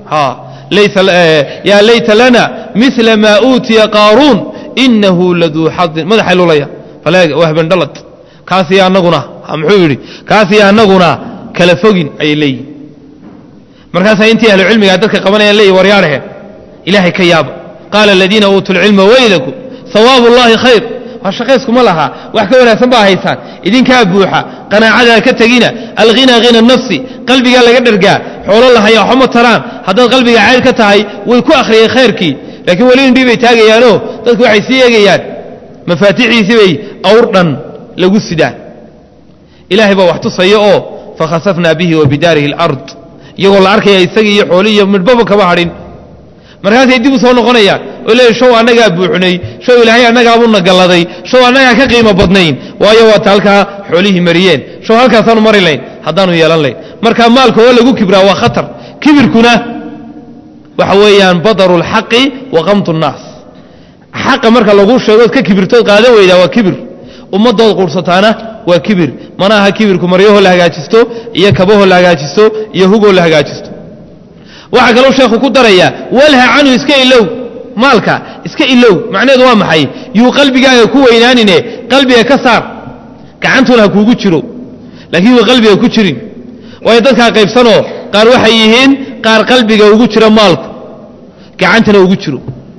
yaa layta lana mila maa uutiya qaaruun inahu laduu xadin madaxay lulaya wahbandhalad kaasiyo annaguna muxuu yidhi kaasiyo annaguna kala fogin ayay leeyihin markaasaa intii ahlu cilmigaa dadka qabanayaan leeyihi waryaadhahe ilaahay ka yaaba qaala aladiina uutuu lcilma weylakum sawaabu ullaahi khayr waa shaqayskuma lahaa wax ka wanaagsan baa haysaan idinkaa buuxa qanaacadaa ka tegina alghina hina nafsi qalbigaa laga dhargaa xoolo lahaya waxba ma taraan haddaad qalbiga cayr ka tahay way ku akhriyeen khayrkii laakiin weli indhii bay taagayaanoo dadku waxay sii eegayaan mafaatixiisii bay awr dhan lagu sidaan ilaahay baa wax tusaya oo fakhasafnaa bihi wa bidaarihi alard iyagoo la arkaya isagii iyo xoolii iyo midhbaba kama hadhin markaasay dib u soo noqonayaan oo leeya show annagaa buuxnay show ilaahay annagaabuna galladay show annagaa ka qiimo badnayn waayo waata halkaa xoolihii mariyeen show halkaasaanu mari layn haddaanu yeelan layn marka maalka oo lagu kibraa waa khatar kibirkuna waxa weeyaan badaru lxaqi wa qamtu nnaas xaqa marka laguu sheegood ka kibirtood qaadan weydaa waa kibir ummaddood quursataana waa kibir mana aha kibirku maryahoo la hagaajisto iyo kabahoo la hagaajisto iyo hugoo la hagaajisto waxaa kaloo sheekhu ku darayaa walha canhu iska ilow maalka iska ilow macnaheedu waa maxay yuu qalbigaaga ku weynaanine qalbiga ka saar gacantuna ha kuugu jiro laakiin yuu qalbiga ku jirin waayo dadkaa qaybsanoo qaar waxay yihiin qaar qalbiga ugu jira maalku gacantana ugu jiro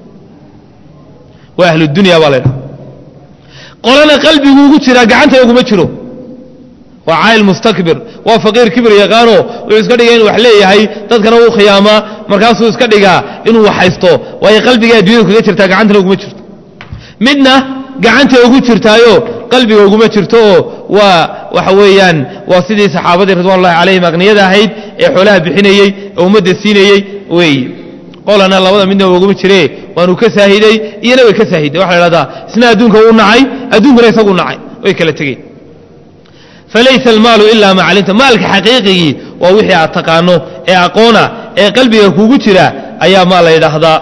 waa ahludunya baa laydhaha qolana qalbigu ugu jiraa gacantana uguma jiro waa caayil mustakbir waa faqiir kibir yaqaano wuxuu iska dhigay inuu wax leeyahay dadkana uu khiyaamaa markaasuu iska dhigaa inuu wax haysto waayo qalbiga addunyadu kaga jirtaa gacantana uguma jirto midna gacanta ugu jirtaayo qalbiga uguma jirto oo waa waxa weeyaan waa sidii saxaabadii ridwan ullahi calayhim aqniyada ahayd ee xoolaha bixinayey ee ummadda siinayey weeye qolana labada midna uguma jire waanuu ka saahiday iyana way ka saahiday waxa la dhahdaa isna adduunka uu nacay adduunkuna isagu nacay way kala tegeen falaysa almaalu ilaa ma calimta maalka xaqiiqigii waa wixii aad taqaano ee aqoona ee qalbiga kugu jira ayaa maa la yidhaahdaa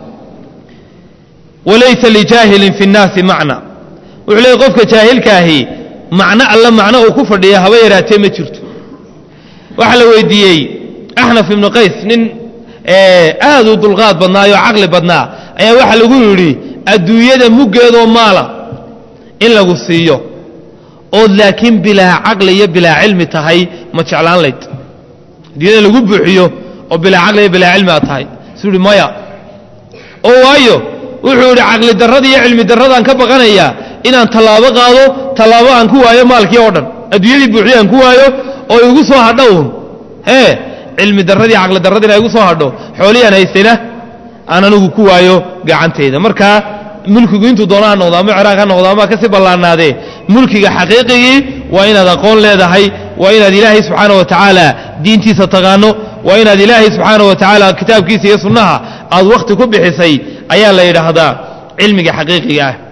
walaysa lijaahilin fi nnaasi macna wuxuu leeyay qofka jaahilkaahi macno alla macno uu ku fadhiya haba yaraatee ma jirto waxaa la weydiiyey axnaf ibnu qays nin aad u dulqaad badnaayoo caqli badnaa ayaa waxaa lagu yidhi adduunyada muggeedoo maala in lagu siiyo ood laakiin bilaa caqli iyo bilaa cilmi tahay ma jeclaan layd adduunyada lagu buuxiyo oo bilaa caqli iyo bilaa cilmi aad tahay suu yidhi maya oo waayo wuxuu yidhi caqli darrada iyo cilmi darradaan ka baqanayaa inaan tallaabo qaado tallaabo aan ku waayo maalkii oo dhan adduunyadii buuxiyo aan ku waayo oo igu soo hadho uun ee cilmi darradii caqli darradiina igu soo hadho xoolihii aan haystayna aan anigu ku waayo gacantayda markaa mulkigu intuu doona ha noqdo ama ciraaq ha noqdo ama kasii ballaanaadee mulkiga xaqiiqigii waa inaad aqoon leedahay waa inaad ilaahay subxaana wa tacaala diintiisa taqaano waa inaad ilaahay subxaana wa tacaala kitaabkiisa iyo sunnaha aad wakhti ku bixisay ayaa la yidhaahdaa cilmiga xaqiiqiga ah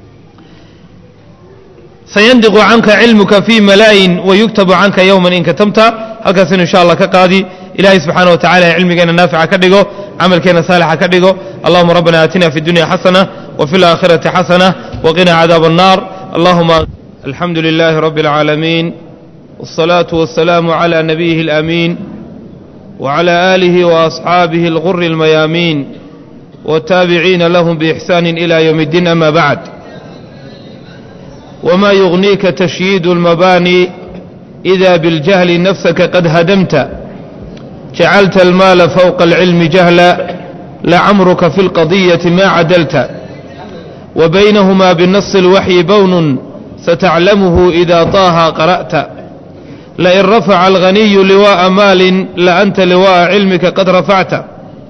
sayandiqu canka cilmuka fii malaayin wayuktabu canka yowman in katamta halkaasinu insha allah ka qaadi ilahay subxaana wa tacala cilmigeena naafica ka dhigo camalkeena saalixa ka dhigo allahuma rabbana aatina fi dunya xasana وفي الآخرة حسنة وقنا عذاب النار اللهم الحمد لله رب العالمين والصلاة والسلام على نبيه الأمين وعلى آله وأصحابه الغر الميامين والتابعين لهم بإحسان إلى يوم الدين أما بعد وما يغنيك تشييد المباني إذا بالجهل نفسك قد هدمت جعلت المال فوق العلم جهلا لعمرك في القضية ما عدلت وبينهما بالنص الوحي بون ستعلمه إذا طه قرأت لئن رفع الغني لواء مال لأنت لواء علمك قد رفعت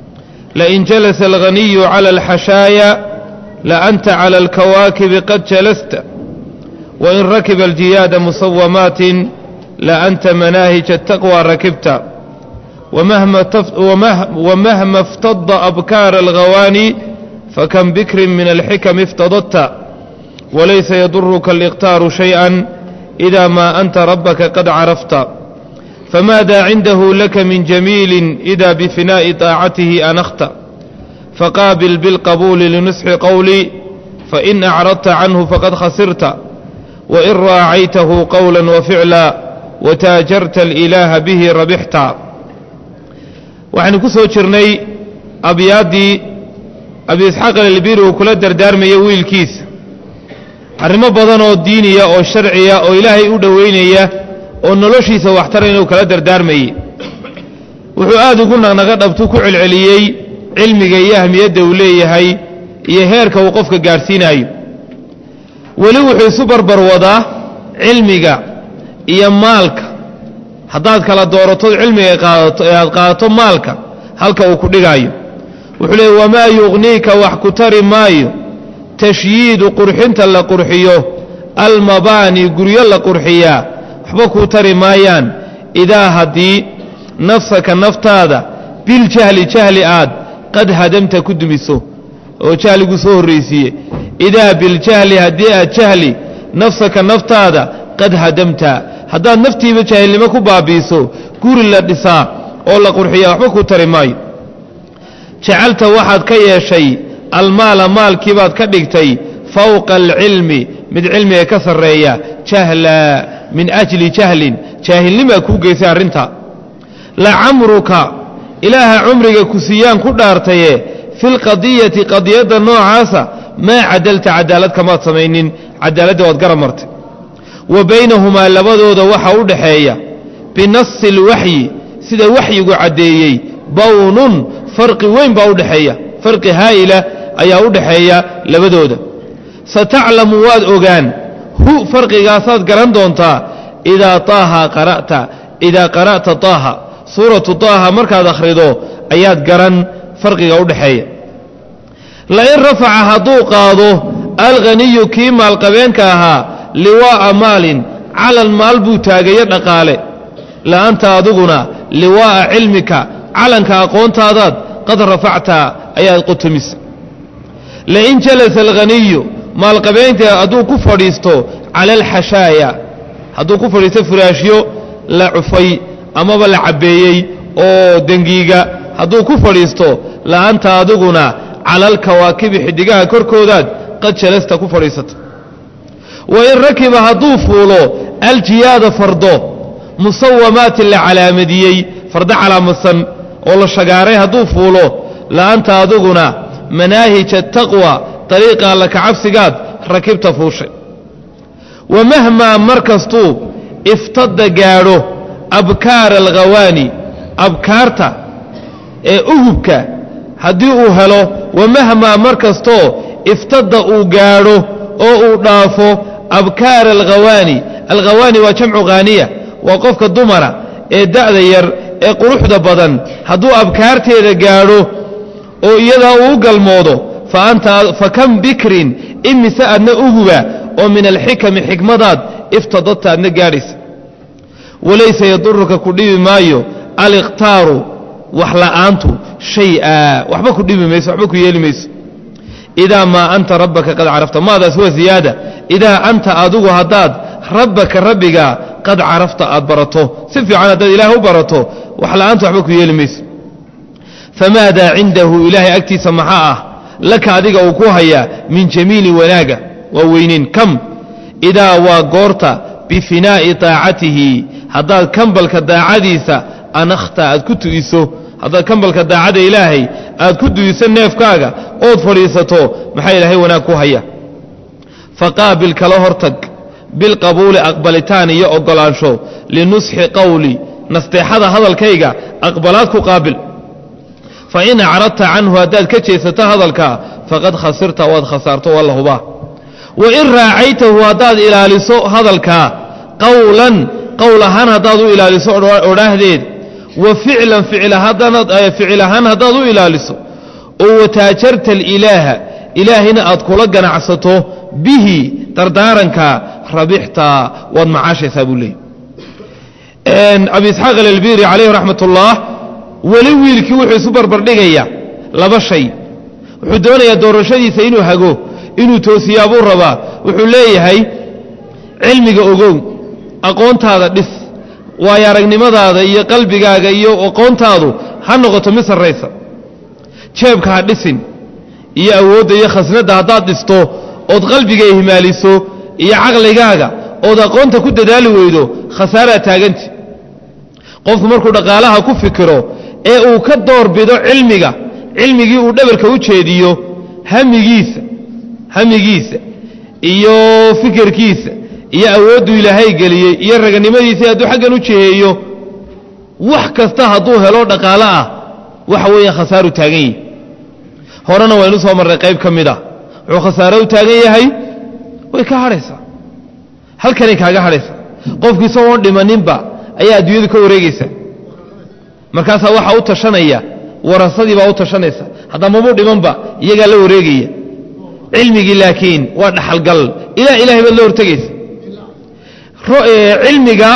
لئن جلس الغني على الحشايا لأنت على الكواكب قد جلست وإن ركب الجياد مصومات لأنت مناهج التقوى ركبت ومهما, تف ومهما افتض أبكار الغواني فكم بكر من الحكم افتضت وليس يضرك الاقتار شيئا إذا ما أنت ربك قد عرفت فماذا عنده لك من جميل إذا بفناء طاعته أنخت فقابل بالقبول لنصح قولي فإن أعرضت عنه فقد خسرت وإن راعيته قولا وفعلا وتاجرت الإله به ربحت waxaynu ku soo jirnay abyaaddii abi isxaaq alelbiri uu kula dardaarmaya wiilkiisa arrimo badan oo diiniya oo sharciya oo ilaahay u dhowaynaya oo noloshiisa waxtara inuu kala dardaarmayey wuxuu aad ugu naqnaqa dhabtu ku celceliyey cilmiga iyo ahmiyadda uu leeyahay iyo heerka uu qofka gaadhsiinayo weli wuxuu isu barbar wadaa cilmiga iyo maalka haddaad kala dooratood cilmiga qaadato ee aad qaadato maalka halka uu ku dhigaayo wuxuu leeyay wamaa yuqniika wax ku tari maayo tashyiidu qurxinta la qurxiyo almabaani guryo la qurxiyaa waxba kuu tari maayaan idaa haddii nafsaka naftaada biljahli jahli aad qad hadamta ku dumiso oo jahligu soo horraysiiye idaa biljahli haddii aad jahli nafsaka naftaada qad hadamta haddaad naftiiba jaahilnimo ku baabi'iso guri la dhisaa oo la qurxiyaa waxba kuu tari maayo jacalta waxaad ka yeeshay almaala maalkiibaad ka dhigtay fowqa alcilmi mid cilmiga ka sarreeya jahla min ajli jahlin jaahilnimaa kuu geysay arrinta lacamruka ilaaha cumriga ku siiyaan ku dhaartaye filqadiyati qadiyadda noocaasa maa cadalta cadaalad kamaad samaynin cadaaladda waad gara martay wa baynahumaa labadooda waxa u dhaxeeya binasi alwaxyi sida waxyigu caddeeyey bawnun farqi weyn baa u dhexeeya farqi haa'ila ayaa u dhaxeeya labadooda sataclamu waad ogaan hu farqigaasaad garan doontaa idaa taaha qara'ta idaa qara'ta taaha suuratu taaha markaad akhrido ayaad garan farqiga u dhexeeya lain rafaca hadduu qaado alghaniyu kii maalqabeenka ahaa liwaa'a maalin calan maal buu taagayo dhaqaale la'anta adiguna liwaa'a cilmika calanka aqoontaadaad qad rafacta ayaad qutumisa lain jalasa alghaniyu maalqabeynta hadduu ku fadhiisto cala alxashaaya hadduu ku fadhiisto furaashyo la cufay amaba la cabbeeyey oo dengiiga hadduu ku fadhiisto la'anta adiguna cala alkawaakibi xiddigaha korkoodaad qad jalasta ku fadhiisata wa in rakiba hadduu fuulo aljiyaada fardo musawamaatin la calaamadiyey fardo calaamadsan oo la shagaaray hadduu fuulo la'anta adiguna manaahija taqwa dariiqa alla kacabsigaad rakibta fuushay wa mahmaa mar kastuu iftada gaadho abkaara alghawaani abkaarta ee ugubka haddii uu helo wa mahmaa mar kastoo iftada uu gaadho oo uu dhaafo abkaara alghawaani alghawaani waa jamcu khaaniya waa qofka dumara ee da'da yar ee quruxda badan hadduu abkaarteeda gaadho oo iyadaa uu galmoodo fa kam bikrin imise adna uguba oo min alxikami xikmadaad iftadadta adna gaadhaysa walaysa yaduruka ku dhibi maayo aliqtaaru wax la'aantu shay-a waxba ku dhibi mayso waxba ku yeeli mayso idaa maa anta rabbaka qad carafta maadaas waa ziyaada idaa anta adigu haddaad rabbaka rabbiga qad carafta aad barato si fiican haddaad ilaah u barato wax la'aantu waxba ku yeeli mayso famaadaa cindahu ilaahay agtiisa maxaa ah laka adiga uu ku hayaa min jamiili wanaaga waa weyneyn kam idaa waa goorta bifinaa'i daacatihi haddaad kambalka daacadiisa anakhta aad ku tu'iso haddaad kambalka daacada ilaahay aad ku du'iso neefkaaga ood fadhiisato maxaa ilaahay wanaag ku haya faqaabil kala hortag bilqabuuli aqbalitaan iyo oggolaansho linusxi qowli nasteexada hadalkayga aqbalaad ku qaabil fa in acradta canhu haddaad ka jeesato hadalka faqad khasirta waad khasaarto waa la hubaa wa in raacaytahu haddaad ilaaliso hadalkaa qowlan qowl ahaan haddaad u ilaaliso odhaahdeed wa ficlan ficil ahaan haddaad u ilaaliso oo wataajarta alilaaha ilaahina aad kula ganacsato bihi dardaaranka rabixta waad macaashaysaa buu leeyay abi isxaaq alalbiri calayhi raxmat ullah weli wiilkii wuxuu isu barbardhigaya laba shay wuxuu doonayaa doorashadiisa inuu hago inuu toosiyaabuu rabaa wuxuu leeyahay cilmiga ogow aqoontaada dhis waayo aragnimadaada iyo qalbigaaga iyo aqoontaadu ha noqoto mid sarraysa jeebka ha dhisin iyo awoodda iyo khasnadda haddaad dhisto ood qalbiga ihmaaliso iyo caqligaaga ood aqoonta ku dadaali weydo khasaaraa taaganti qofku markuu dhaqaalaha ku fikiro ee uu ka doorbido cilmiga cilmigii uu dhabarka u jeediyo hamigiisa hamigiisa iyo fikirkiisa iyo awooddu ilaahay geliyey iyo raganimadiisa hadduu xaggan u jiheeyo wax kasta hadduu helo dhaqaalo ah waxa weeye khasaaru taagan yahi horena waynu soo marray qayb ka mid ah wuxuu khasaaro u taagan yahay way ka hadhaysaa halkanay kaaga hadhaysaa qofki isagoon dhimaninba ayaa adduunyadu ka wareegaysa markaasaa waxaa u tashanaya warasadii baa u tashanaysa haddamabuu dhimanba iyagaa la wareegaya cilmigii laakiin waa dhaxalgal ilaa ilahay baad la hortegaysa cilmiga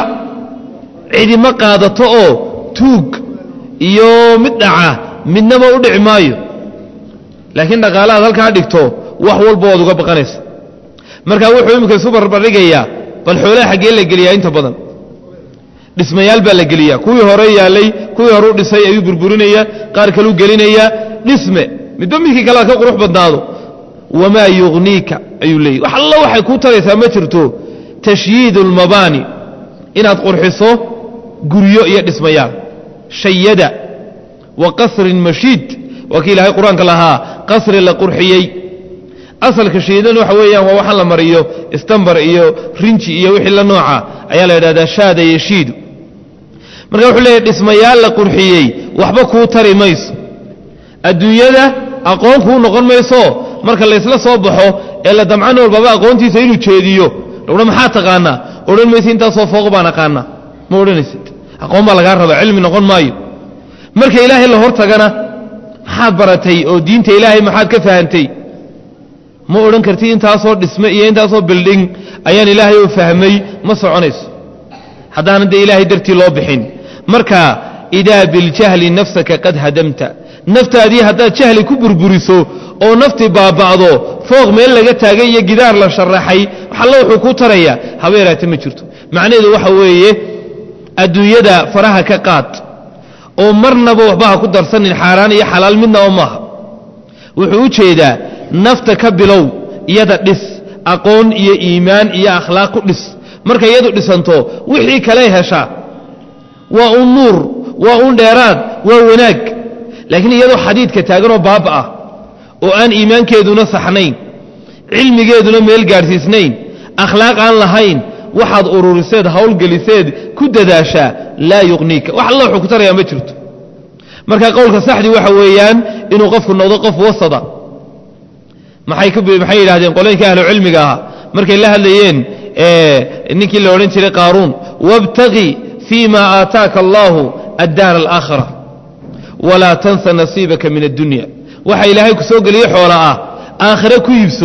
cidima qaadato oo tuug iyo mid dhaca midnaba u dhici maayo laakiin dhaqaalahaad halkaa dhigto wax walba waad uga baqanaysa markaa wuxuu iminka isu barbardhigayaa bal xoolaha xaggee la geliyaa inta badan dhismayaal baa la geliyaa kuwii hore yaallay kuwii hore u dhisay ayuu burburinaya qaar kaluu gelinayaa dhisme midba midkii kale ka qurux badnaado wamaa yugniika ayuu leeyay wax alla waxay kuu taraysaa ma jirto tashyiidu almabaani inaad qurxiso guryo iyo dhismayaal shayada wa qasrin mashiid waa kii ilaahay qur-aanka lahaa qasri la qurxiyey asalka shiidan waxa weeyaan waa waxaan la mariyo istambar iyo rinji iyo wixii la nooca ayaa la yidhahdaa shaada yeshiidu marka wuxuu leeyahy dhismayaal la qurxiyey waxba kuu tari mayso adduunyada aqoon kuu noqon mayso marka laysla soo baxo ee la damcan walbaba aqoontiisa inuu jeediyo lodhan maxaa taqaanaa odhan maysa intaasoo fooq baan aqaanaa ma odhanaysid aqoon baa lagaa rabaa cilmi noqon maayo marka ilaahay la hor tagana maxaad baratay oo diinta ilaahay maxaad ka fahantay ma odhan kartid intaasoo dhisme iyo intaasoo bildhing ayaan ilaahay oo fahmay ma soconayso haddaanan dee ilaahay dartii loo bixin marka idaa biljahli nafsaka qad hadamta naftaadii haddaad jahli ku burburiso oo naftii baaba'do fooq meel laga taagay iyo gidaar la sharaxay waxalla wuxuu ku taraya haba yaraate ma jirto macnaheedu waxa weeye adduunyada faraha ka qaad oo marnaba waxba ha ku darsanin xaaraan iyo xalaal midnaba maaha wuxuu u jeedaa nafta ka bilow iyada dhis aqoon iyo iimaan iyo akhlaaq ku dhis markay iyadu dhisanto wixii kale heshaa waa un nuur waa un dheeraad waa wanaag laakiin iyadoo xadiidka taaganoo baaba ah oo aan iimaankeeduna saxnayn cilmigeeduna meel gaadhsiisnayn akhlaaq aan lahayn waxaad ururiseed hawlgeliseed ku dadaashaa laa yuqniika wax alla wuxuu ku tarayaa ma jirto marka qowlka saxdii waxa weeyaan inuu qofku noqdo qof wasada maxay maxay yidhahdeen qolooyinka ahlu cilmiga ahaa markay la hadlayeen ninkii la odhan jiray qaaruun wabtaqi fii ma aataaka allaahu addaara alaakhira walaa tansa nasiibaka min addunya waxa ilaahay ku soo geliye xoola ah aakhire ku iibso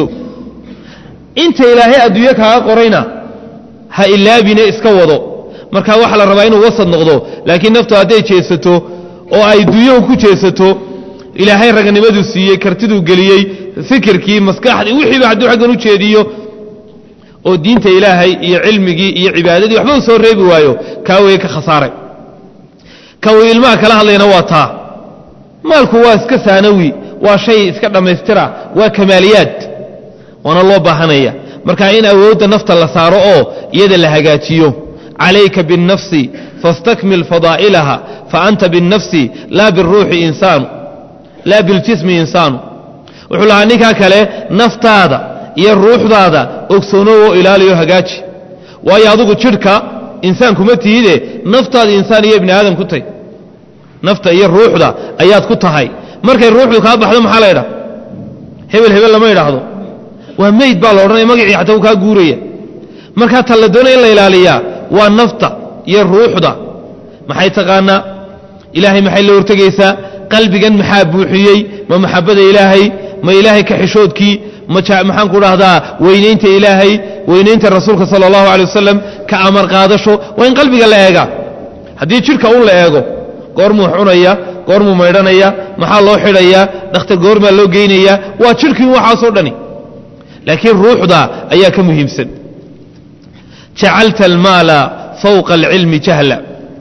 inta ilaahay adduunyo kaaga qorayna ha ilaabine iska wado marka waxaa la rabaa inuu wasad noqdo laakiin naftu hadday jeesato oo ay dunyahu ku jeesato ilaahay raganimaduu siiyey kartiduu geliyey fikirkii maskaxdii wixiiba hadduu xaggan u jeediyo oo diinta ilaahay iyo cilmigii iyo cibaadadii waxba u soo reebi waayo kaa weye ka khasaaray ka uu ilmaha kala hadlayna waa taa maalku waa iska saanawi waa shay iska dhammaystira waa kamaaliyaad waana loo baahanaya marka in awoodda nafta la saaro oo iyada la hagaajiyo calayka biاnnafsi fastakmil fadaa'ilaha faanta biاnnafsi laa biاruuxi insaanu laa biاljismi insaanu wuxuu lahaa ninkaa kale naftaada iyo ruuxdaada ogsoonow oo ilaaliyo hagaaji waayo adugu jidhka insaan kuma tihide naftaada insaan iyo ibni aadam ku tahy nafta iyo ruuxda ayaad ku tahay markay ruuxdu kaa baxdo maxaa la ydhaha hebel hebel lama idhaahdo waa meyd baa la odhanaya magacii xataa uu kaa guuraya markaa ta la doonaya in la ilaaliyaa waa nafta iyo ruuxda maxay taqaanaa ilaahay maxay la hortegaysaa qalbigan maxaa buuxiyey ma maxabada ilaahay ma ilaahay ka xishoodkii maxaan ku dhahdaa weynaynta ilaahay weynaynta rasuulka sala allahu alay wasalam ka amar qaadasho waa in qalbiga la eegaa haddii jidhka un la eego goormuu cunaya goormuu maydhanaya maxaa loo xidhayaa dhakhtar goormaa loo geynayaa waa jidhkii waxaasoo dhani laakiin ruuxda ayaa ka muhiimsan jacalta almaala fawqa alcilmi jahla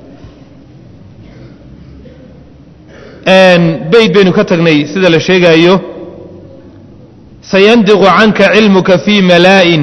bayd baynu ka tagnay sida la sheegaayo sayandiqu canka cilmuka fii malaa'in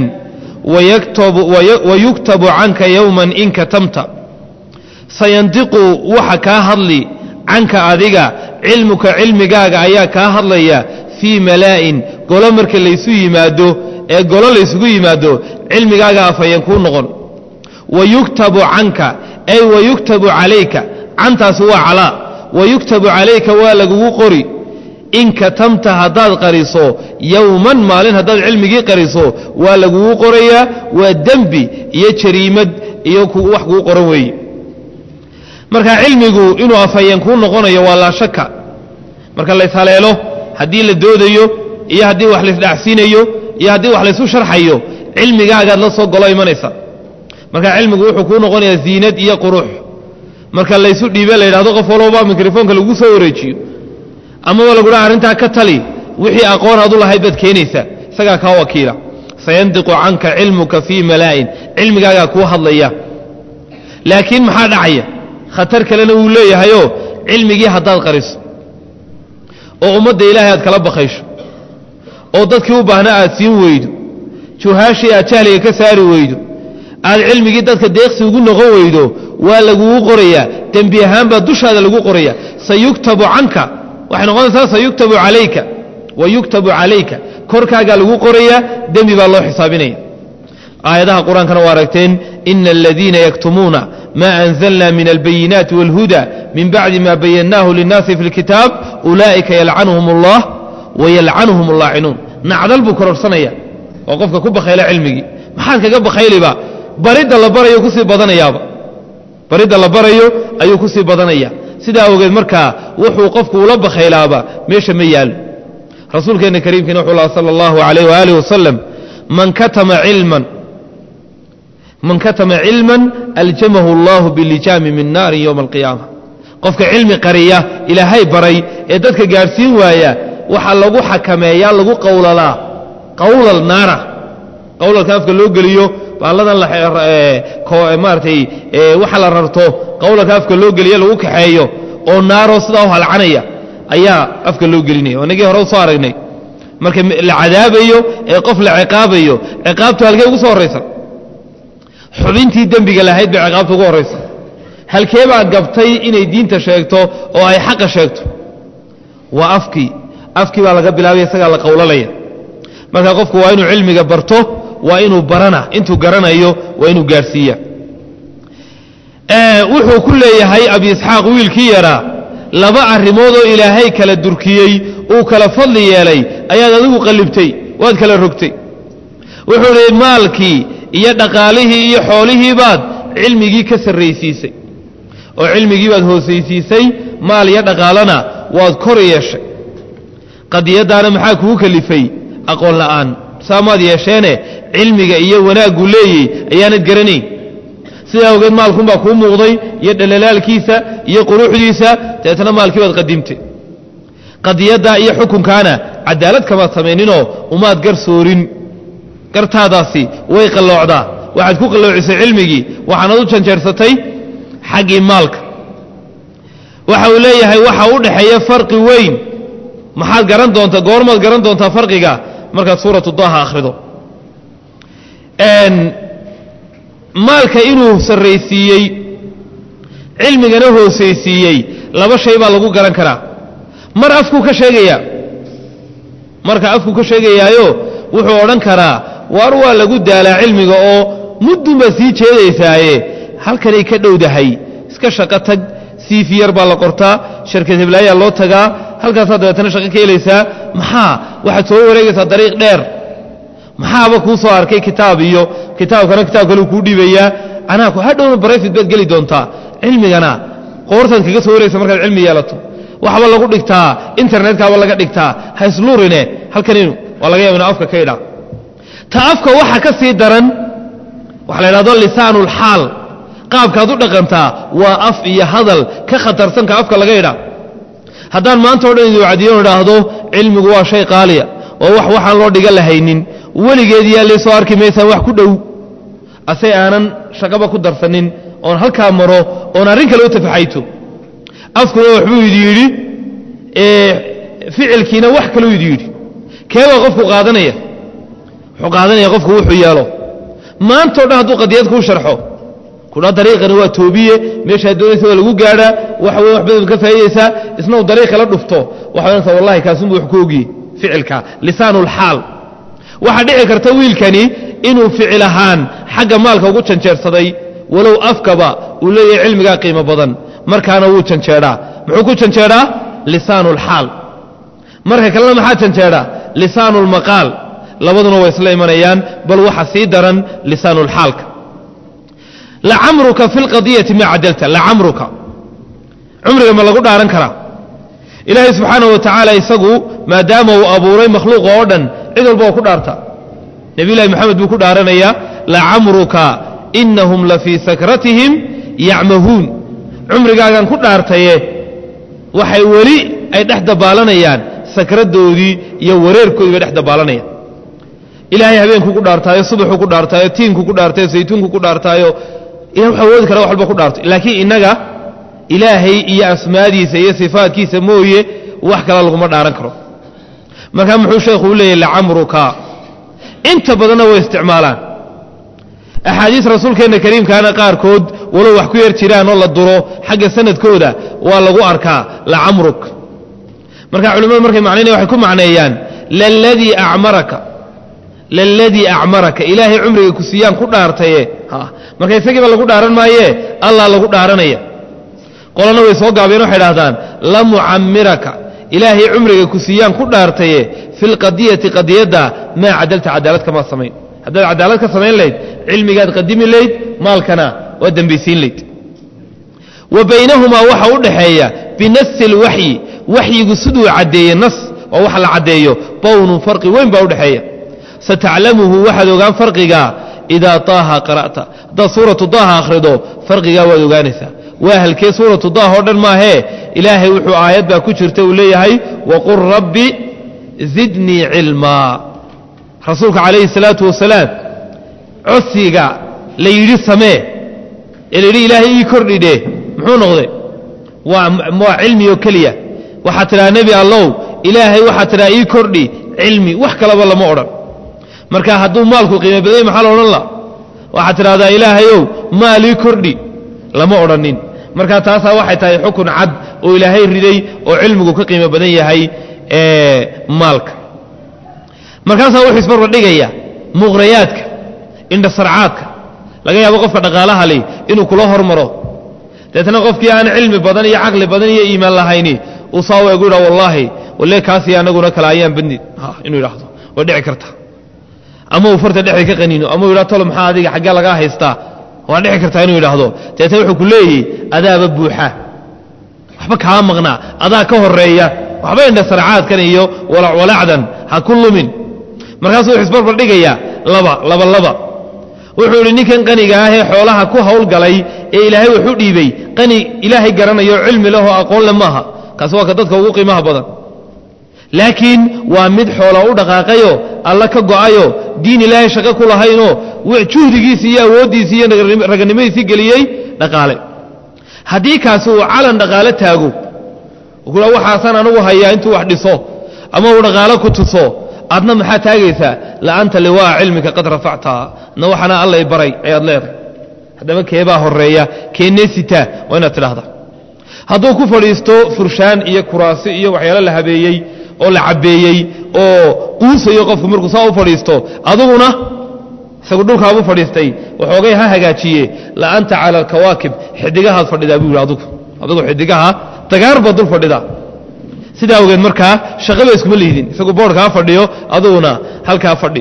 wayuktabu canka yowman in katamta sayandiqu waxa kaa hadli canka adiga cilmuka cilmigaaga ayaa kaa hadlaya fii malaa'in golo marka laysu yimaado ee golo laysugu yimaado cilmigaaga afayan kuu noqon wayuktabu canka ay wayuktabu calayka cantaasi waa calaa wayuktabu calayka waa lagugu qori in katamta haddaad qariso yowman maalin haddaad cilmigii qariso waa lagugu qorayaa waa dembi iyo jariimad iyo wax kuu qoran weeye marka cilmigu inuu afhayeen kuu noqonayo waa laa shaka marka layshaleelo haddii la doodayo iyo haddii wax laysdhacsiinayo iyo haddii wax laysu sharxayo cilmigaagaad la soo golo imanaysa marka cilmigu wuxuu kuu noqonayaa ziinad iyo qurux marka laysu dhiibe la yidhahdo qof walbaba mikrofoonka lagu soo wareejiyo amaba lagudhaha arrintaa ka tali wixii aqoon aad u lahayd baad keenaysaa isagaa kaa wakiila sayandiqu canka cilmuka fii malaa'in cilmigaagaa kuu hadlaya laakiin maxaa dhacaya khatar kalena wuu leeyahayoo cilmigii haddaad qariso oo ummadda ilaahay aad kala bakaysho oo dadkii u baahna aad siin weydo juhaashii aad jahliga ka saari weydo aad cilmigii dadka deeqsi ugu noqon weydo waa lagugu qorayaa dembi ahaan baa dushaada lagu qoraya sayuktabu canka waxay noqonaysaa sayuktabu calayka wayuktabu calayka korkaagaa lagu qorayaa dembi baa loo xisaabinaya aayadaha qur-aankana waa aragteen ina aladiina yaktumuuna ma anzalna min albayinaati wاlhuda min bacdi ma bayannaahu linnaasi fi اlkitaab ulaa'ika yalcanuhum اllah wayalcanuhum اllaacinuun nacdal buu kororsanaya oo qofka ku bakhayla cilmigii maxaad kaga bakhayliba baridda la barayo kusii badanayaaba baridda la barayo ayuu kusii badanaya sidaa ogeed markaa wuxuu qofku ula bakhaylaaba meesha ma yaalo rasuulkeenna kariimkiina wuxuu laha sala allahu alayh waaalih wasalam man katama cilman man katama cilman aljamahu allahu bilijaami min naarin yowma alqiyaama qofka cilmi qariya ilaahay baray ee dadka gaadhsiin waaya waxaa lagu xakameeyaa lagu qowlalaa qawlal naara qawlalka afka loo geliyo baalladan maaratay waxa la rarto qawlalka afka loo geliyo lagu kaxeeyo oo naaroo sidaa u halcanaya ayaa afka loo gelinaya inagii hore usoo aragnay marka la cadaabayo ee qof la ciqaabayo ciqaabtu halkee ugu soo horraysa xubintii dembiga lahayd bay ciqaabta ugu horraysa halkee baa gabtay inay diinta sheegto oo ay xaqa sheegto waa afkii afkii baa laga bilaabaya isagaa la qowlalaya marka qofku waa inuu cilmiga barto waa inuu barana intuu garanayo waa inuu gaadhsiiya wuxuu ku leeyahay abi isxaaq wiilkii yaraa laba arrimood oo ilaahay kala durkiyey uu kala fadli yeelay ayaad adigu qallibtay waad kala rogtay wuxuu idhi maalkii iyo dhaqaalihii iyo xoolihii baad cilmigii ka sarraysiisay oo cilmigii baad hoosaysiisay maal iyo dhaqaalana waad kor yeeshay qadiyaddaana maxaa kugu kalifay aqoon la'aan saamaad yeesheene cilmiga iyo wanaaggu leeyey ayaanad garanayn sidaa awgeed maalkunbaa kuu muuqday iyo dhalaalaalkiisa iyo quruxdiisa dabeetana maalkii baad qadimtay qadiyaddaa iyo xukunkaana cadaalad kamaad samayninoo umaad gar soorin gartaadaasi way qalloocdaa waxaad ku qalloocisay cilmigii waxaanad u janjeersatay xaggii maalka waxa uu leeyahay waxa u dhexeeya farqi weyn maxaad garan doontaa goormaad garan doontaa farqiga markaad suuratu daha akhrido maalka inuu sarraysiiyey cilmigana hoosaysiiyey laba shay baa lagu garan karaa mar afkuu ka sheegayaa marka afkuu ka sheegayaayo wuxuu odhan karaa waar waa lagu daalaa cilmiga oo muddun baad sii jeedaysaaye halkanay ka dhowdahay iska shaqo tag siifi yar baa la qortaa sharkad heblaayaa loo tagaa halkaasaad dabeetana shaqo ka helaysaa maxaa waxaad soo wareegaysaa dariiq dheer maxaaba kuu soo arkay kitaab iyo kitaabkana kitaab kale kuu dhiibayaa anaa hadhowna barayfid baad geli doontaa cilmigana qoortaad kaga soo waraysa markaad cilmi yeelato waxba lagu dhigtaa internetkaaba laga dhigtaa ha isluurine halkaninu waa laga yaaba ina afka ka idhaa ta afka waxa ka sii daran waxa la idhahdo lisaanulxaal qaabkaad u dhaqantaa waa af iyo hadal ka khatarsanka afka laga idhaa haddaan maanta o dhan idin wacdiyo idhaahdo cilmigu waa shay qaaliya oo wax waxaan loo dhiga lahaynin weligeed yaa lee soo arki maysaan wax ku dhow ase aanan shaqaba ku darsanin oon halkaa maro oon arrin kale u tafaxayto afkuna waxbuu idi yidhi ficilkiina wax kaleu idi yidhi keebaa qofku qaadanaya wuxuu qaadanaya qofku wuxuu yeelo maantao dhan hadduu qadiyad kuu sharxo kudha dariiqani waa toobiye meeshaad doonaysa waa lagu gaadhaa waxa weya wax badan ka faa'idaysaa isna uu dariiq kala dhufto waxa odhanaysaa wallahi kaasunbu wax ku ogiye ficilka lisaanulxaal waxaa dhici karta wiilkani inuu ficil ahaan xagga maalka ugu janjeersaday walow afkaba uu leeyahay cilmigaa qiimo badan markaana wuu janjeedhaa muxuu ku janjeedhaa lisaanulxaal marka kalena maxaa janjeedhaa lisaanulmaqaal labaduna way isla imanayaan bal waxa sii daran lisaanulxaalka lacamruka fi lqadiyati maa cadalta lacamruka cumriga ma lagu dhaaran karaa ilaahay subxaana wa tacaala isagu maadaama uu abuuray makhluuqa oo dhan cid walba oo ku dhaarta nebiyulahi moxamed buu ku dhaaranayaa lacamruka inahum la fii sakratihim yacmahuun cumrigaagan ku dhaartaye waxay weli ay dhex dabaalanayaan sakradoodii iyo wareerkoodii bay dhex dabaalanayaan ilaahay habeenkuu ku dhaartaayo subaxuu ku dhaartaayo tiinkuu ku dhaartaayo saytuunkuu ku dhaartaayo ilah wuxuu awoodi kara wax walba ku dhaarto laakiin innaga ilaahay iyo asmaadiisa iyo sifaadkiisa mooye wax kale laguma dhaaran karo markaa muxuu sheekhu u leeyahy lacamruka inta badanna way isticmaalaan axaadiis rasuulkeenna kariimkaana qaarkood walow wax ku yar jiraan oo la duro xagga sanadkooda waa lagu arkaa lacamruk marka culimmadu markay macnaynaya waxay ku macneeyaan laladii acmaraka laladii acmaraka ilaahay cumriga ku siiyaan ku dhaartaye marka isagiiba lagu dhaaran maayee allah lagu dhaaranaya qolana way soo gaabeen waxay dhahdaan la mucamiraka ilaahay cumriga ku siiyaan ku dhaartaye fi lqadiyati qadiyadda maa cadalta cadaalad kamaad samayn haddaad cadaalad ka samayn layd cilmigaad qadimi layd maalkana waad dembaysiin layd wa baynahumaa waxa u dhaxeeya binasi lwaxyi waxyigu siduu caddeeye nas waa wax la caddeeyo bawnun farqi weyn baa udhexeeya sataclamuhu waxaad ogaan farqiga idaa taaha qara'ta haddaad suuratu daaha akhrido farqigaa waad ogaanaysaa waa halkee suuratu daah oo dhan maahee ilaahay wuxuu aayad baa ku jirta uu leeyahay waqul rabbi zidnii cilmaa rasuulka calayhi salaatu wasalaam codsiga la yidhi samee ee la yidhi ilaahay ii kordhidhe muxuu noqday waa waa cilmi oo keliya waxaad tidhaha nebi allow ilaahay waxaad tidhaha ii kordhi cilmi wax kalaba lama odhan marka hadduu maalku qiimo badanya maxaa la odhan la waxaad tidhahdaa ilaahayow maal ii kordhi lama odhanin marka taasaa waxay tahay xukun cad oo ilaahay riday oo cilmigu ka qiimo badan yahay maalka markaasaa wuxuu isbarbardhigaya muqrayaadka indhasarcaadka laga yaabo qofka dhaqaalaha li inuu kula hormaro deetna qofkii aan cilmi badan iyo caqli badan iyo iimaan lahayni uu saa eegu yidha wallaahi walle kaasiyo anaguna kale ayaan badni inuu yidhaahdo way dhici karta ama uu farta dhexda ka qaniino ama uu yidhah tolo maxaa adiga xaggee lagaa haystaa waa dhici kartaa inuu yidhaahdo deetna wuxuu ku leeyahy adaaba buuxa waxba kaa maqnaa adaa ka horeeya waxba indhasarcaadkan iyo walacwalacdan ha ku lumin markaasuu wuxuu isbarbardhigayaa laba laba laba wuxuu idhi ninkan qaniga ah ee xoolaha ku hawlgalay ee ilaahay wax u dhiibay qani ilaahay garanayo cilmi leh oo aqoon le maaha kaasi waa ka dadka ugu qiimaha badan laakiin waa mid xoola u dhaqaaqayo alla ka go'ayo diin ilaahay shaqo ku lahaynoo juhdigiisii iyo awooddiisii iyo raganimadiisii geliyey dhaqaale haddii kaasi uu calan dhaqaale taago kula waxaasaan anugu hayaa intuu wax dhiso ama uu dhaqaalo ku tuso adna maxaa taagaysaa la'anta liwaa cilmika qad rafactaa adna waxana alla i baray ayaad leedahay haddaba keebaa horeeya keennee sitaa waa inaad tidhaahda hadduu ku fadhiisto furshaan iyo kuraasi iyo waxyaalo la habeeyey oo la cabbeeyey oo quusayo qofku markuu saa u fadhiisto aduguna isagu dhulkaabu fadhiistay waxoogay ha hagaajiye la'anta cala alkawaakib xidigahaad fadhidaa buu yidhi adugu adugu xidigaha dagaar baad dul fadhidaa sidaa awgeed markaa shaqaba iskuma lihdin isagu boodhkaa fadhiyo aduguna halkaa fadhi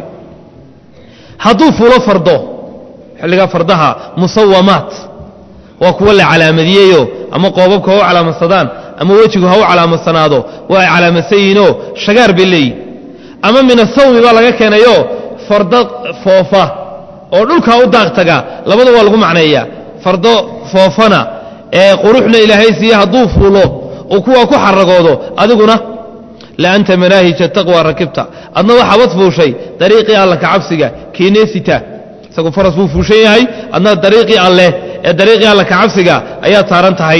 hadduu fulo fardo xilligaa fardaha musawamaat waa kuwa la calaamadiyeyo ama qoobabka ha u calaamadsadaan ama wejigu ha u calaamadsanaado waa ay calaamadsan yihiinoo shagaar bay leeyihin ama min asawmi baa laga keenayo fardo foofa oo dhulkaa u daaq taga labada waa lagu macneeyaa fardo foofana ee quruxna ilaahay siiye hadduu fuulo uu kuwaa ku xaragoodo adiguna laanta manaahija taqwa rakibta adna waxaabad fuushay dariiqii alla ka cabsiga keeneesita isagu faras buu fuushan yahay adna dariiqii alleh ee dariiqii alla ka cabsiga ayaad saaran tahay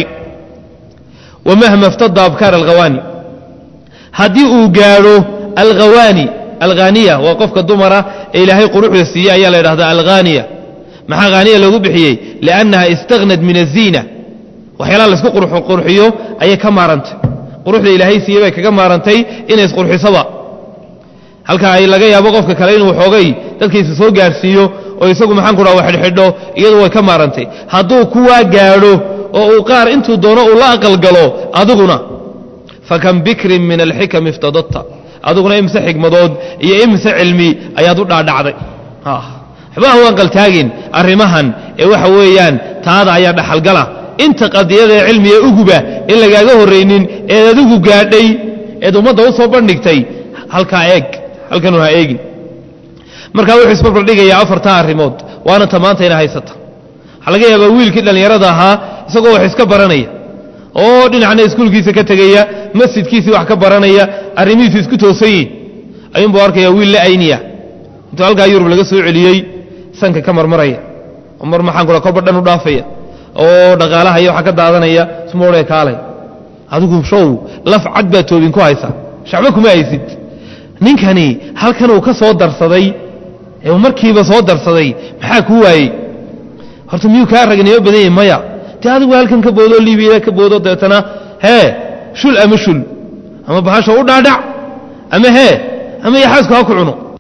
wamahma iftada abkaar alkhawaani haddii uu gaadho alkhawaani alhaaniya waa qofka dumara ee ilaahay quruxda siiyey ayaa la ydhahdaa alhaaniya maxaa haaniya loogu bixiyey liannaha istahnad min aziina waxyaalaha laysku qurxiyo ayay ka maarantay quruxda ilaahay siiyey bay kaga maarantay inay isqurxisaba halka ay laga yaabo qofka kale inuu xoogay dadkiisa soo gaarhsiiyo oo isagu maxaan ku dhaha wax xidhxidho iyadu way ka maarantay hadduu kuwaa gaadho oo uu qaar intuu doono uu la aqalgalo adiguna fakam bikrin min alxikam iftadadta adiguna imse xigmadood iyo imse cilmi ayaad u dhaadhacday waxbaha u aqaltaagin arrimahan ee waxa weeyaan taada ayaa dhaxalgala inta qadiyada ee cilmiga uguba in lagaaga horraynin eed adigu gaadhay eed ummadda u soo bandhigtay halkaa eeg halkanu ha eegin markaa wuxuu isbarbardhigayaa afartaa arrimood waana ta maanta ina haysata waxaa laga yaabaa wiilkii dhallinyarada ahaa isagoo wax iska baranaya oo dhinacna iskuulkiisa ka tegaya masjidkiisii wax ka baranaya arrimihiisu isku toosan yihin ayuunbuu arkaya wiil la ayniya intuu halkaa yurub laga soo celiyey sanka ka marmaraya oo mar maxaan kula kolba dhan u dhaafaya oo dhaqaalaha iyo waxa ka daadanaya smoodhee kaalay adigu show laf cad baa toobin ku haysa shacbo kuma haysid ninkani halkan uu ka soo darsaday ee markiiba soo darsaday maxaa kuu waayey horta miyuu kaa ragnimo badan yahi maya dee adigu halkan ka boodoo liibiyada ka boodo deetana hee shul ama shul ama bahasha u dhaadhac ama hee ama yaxaasku ha ku cuno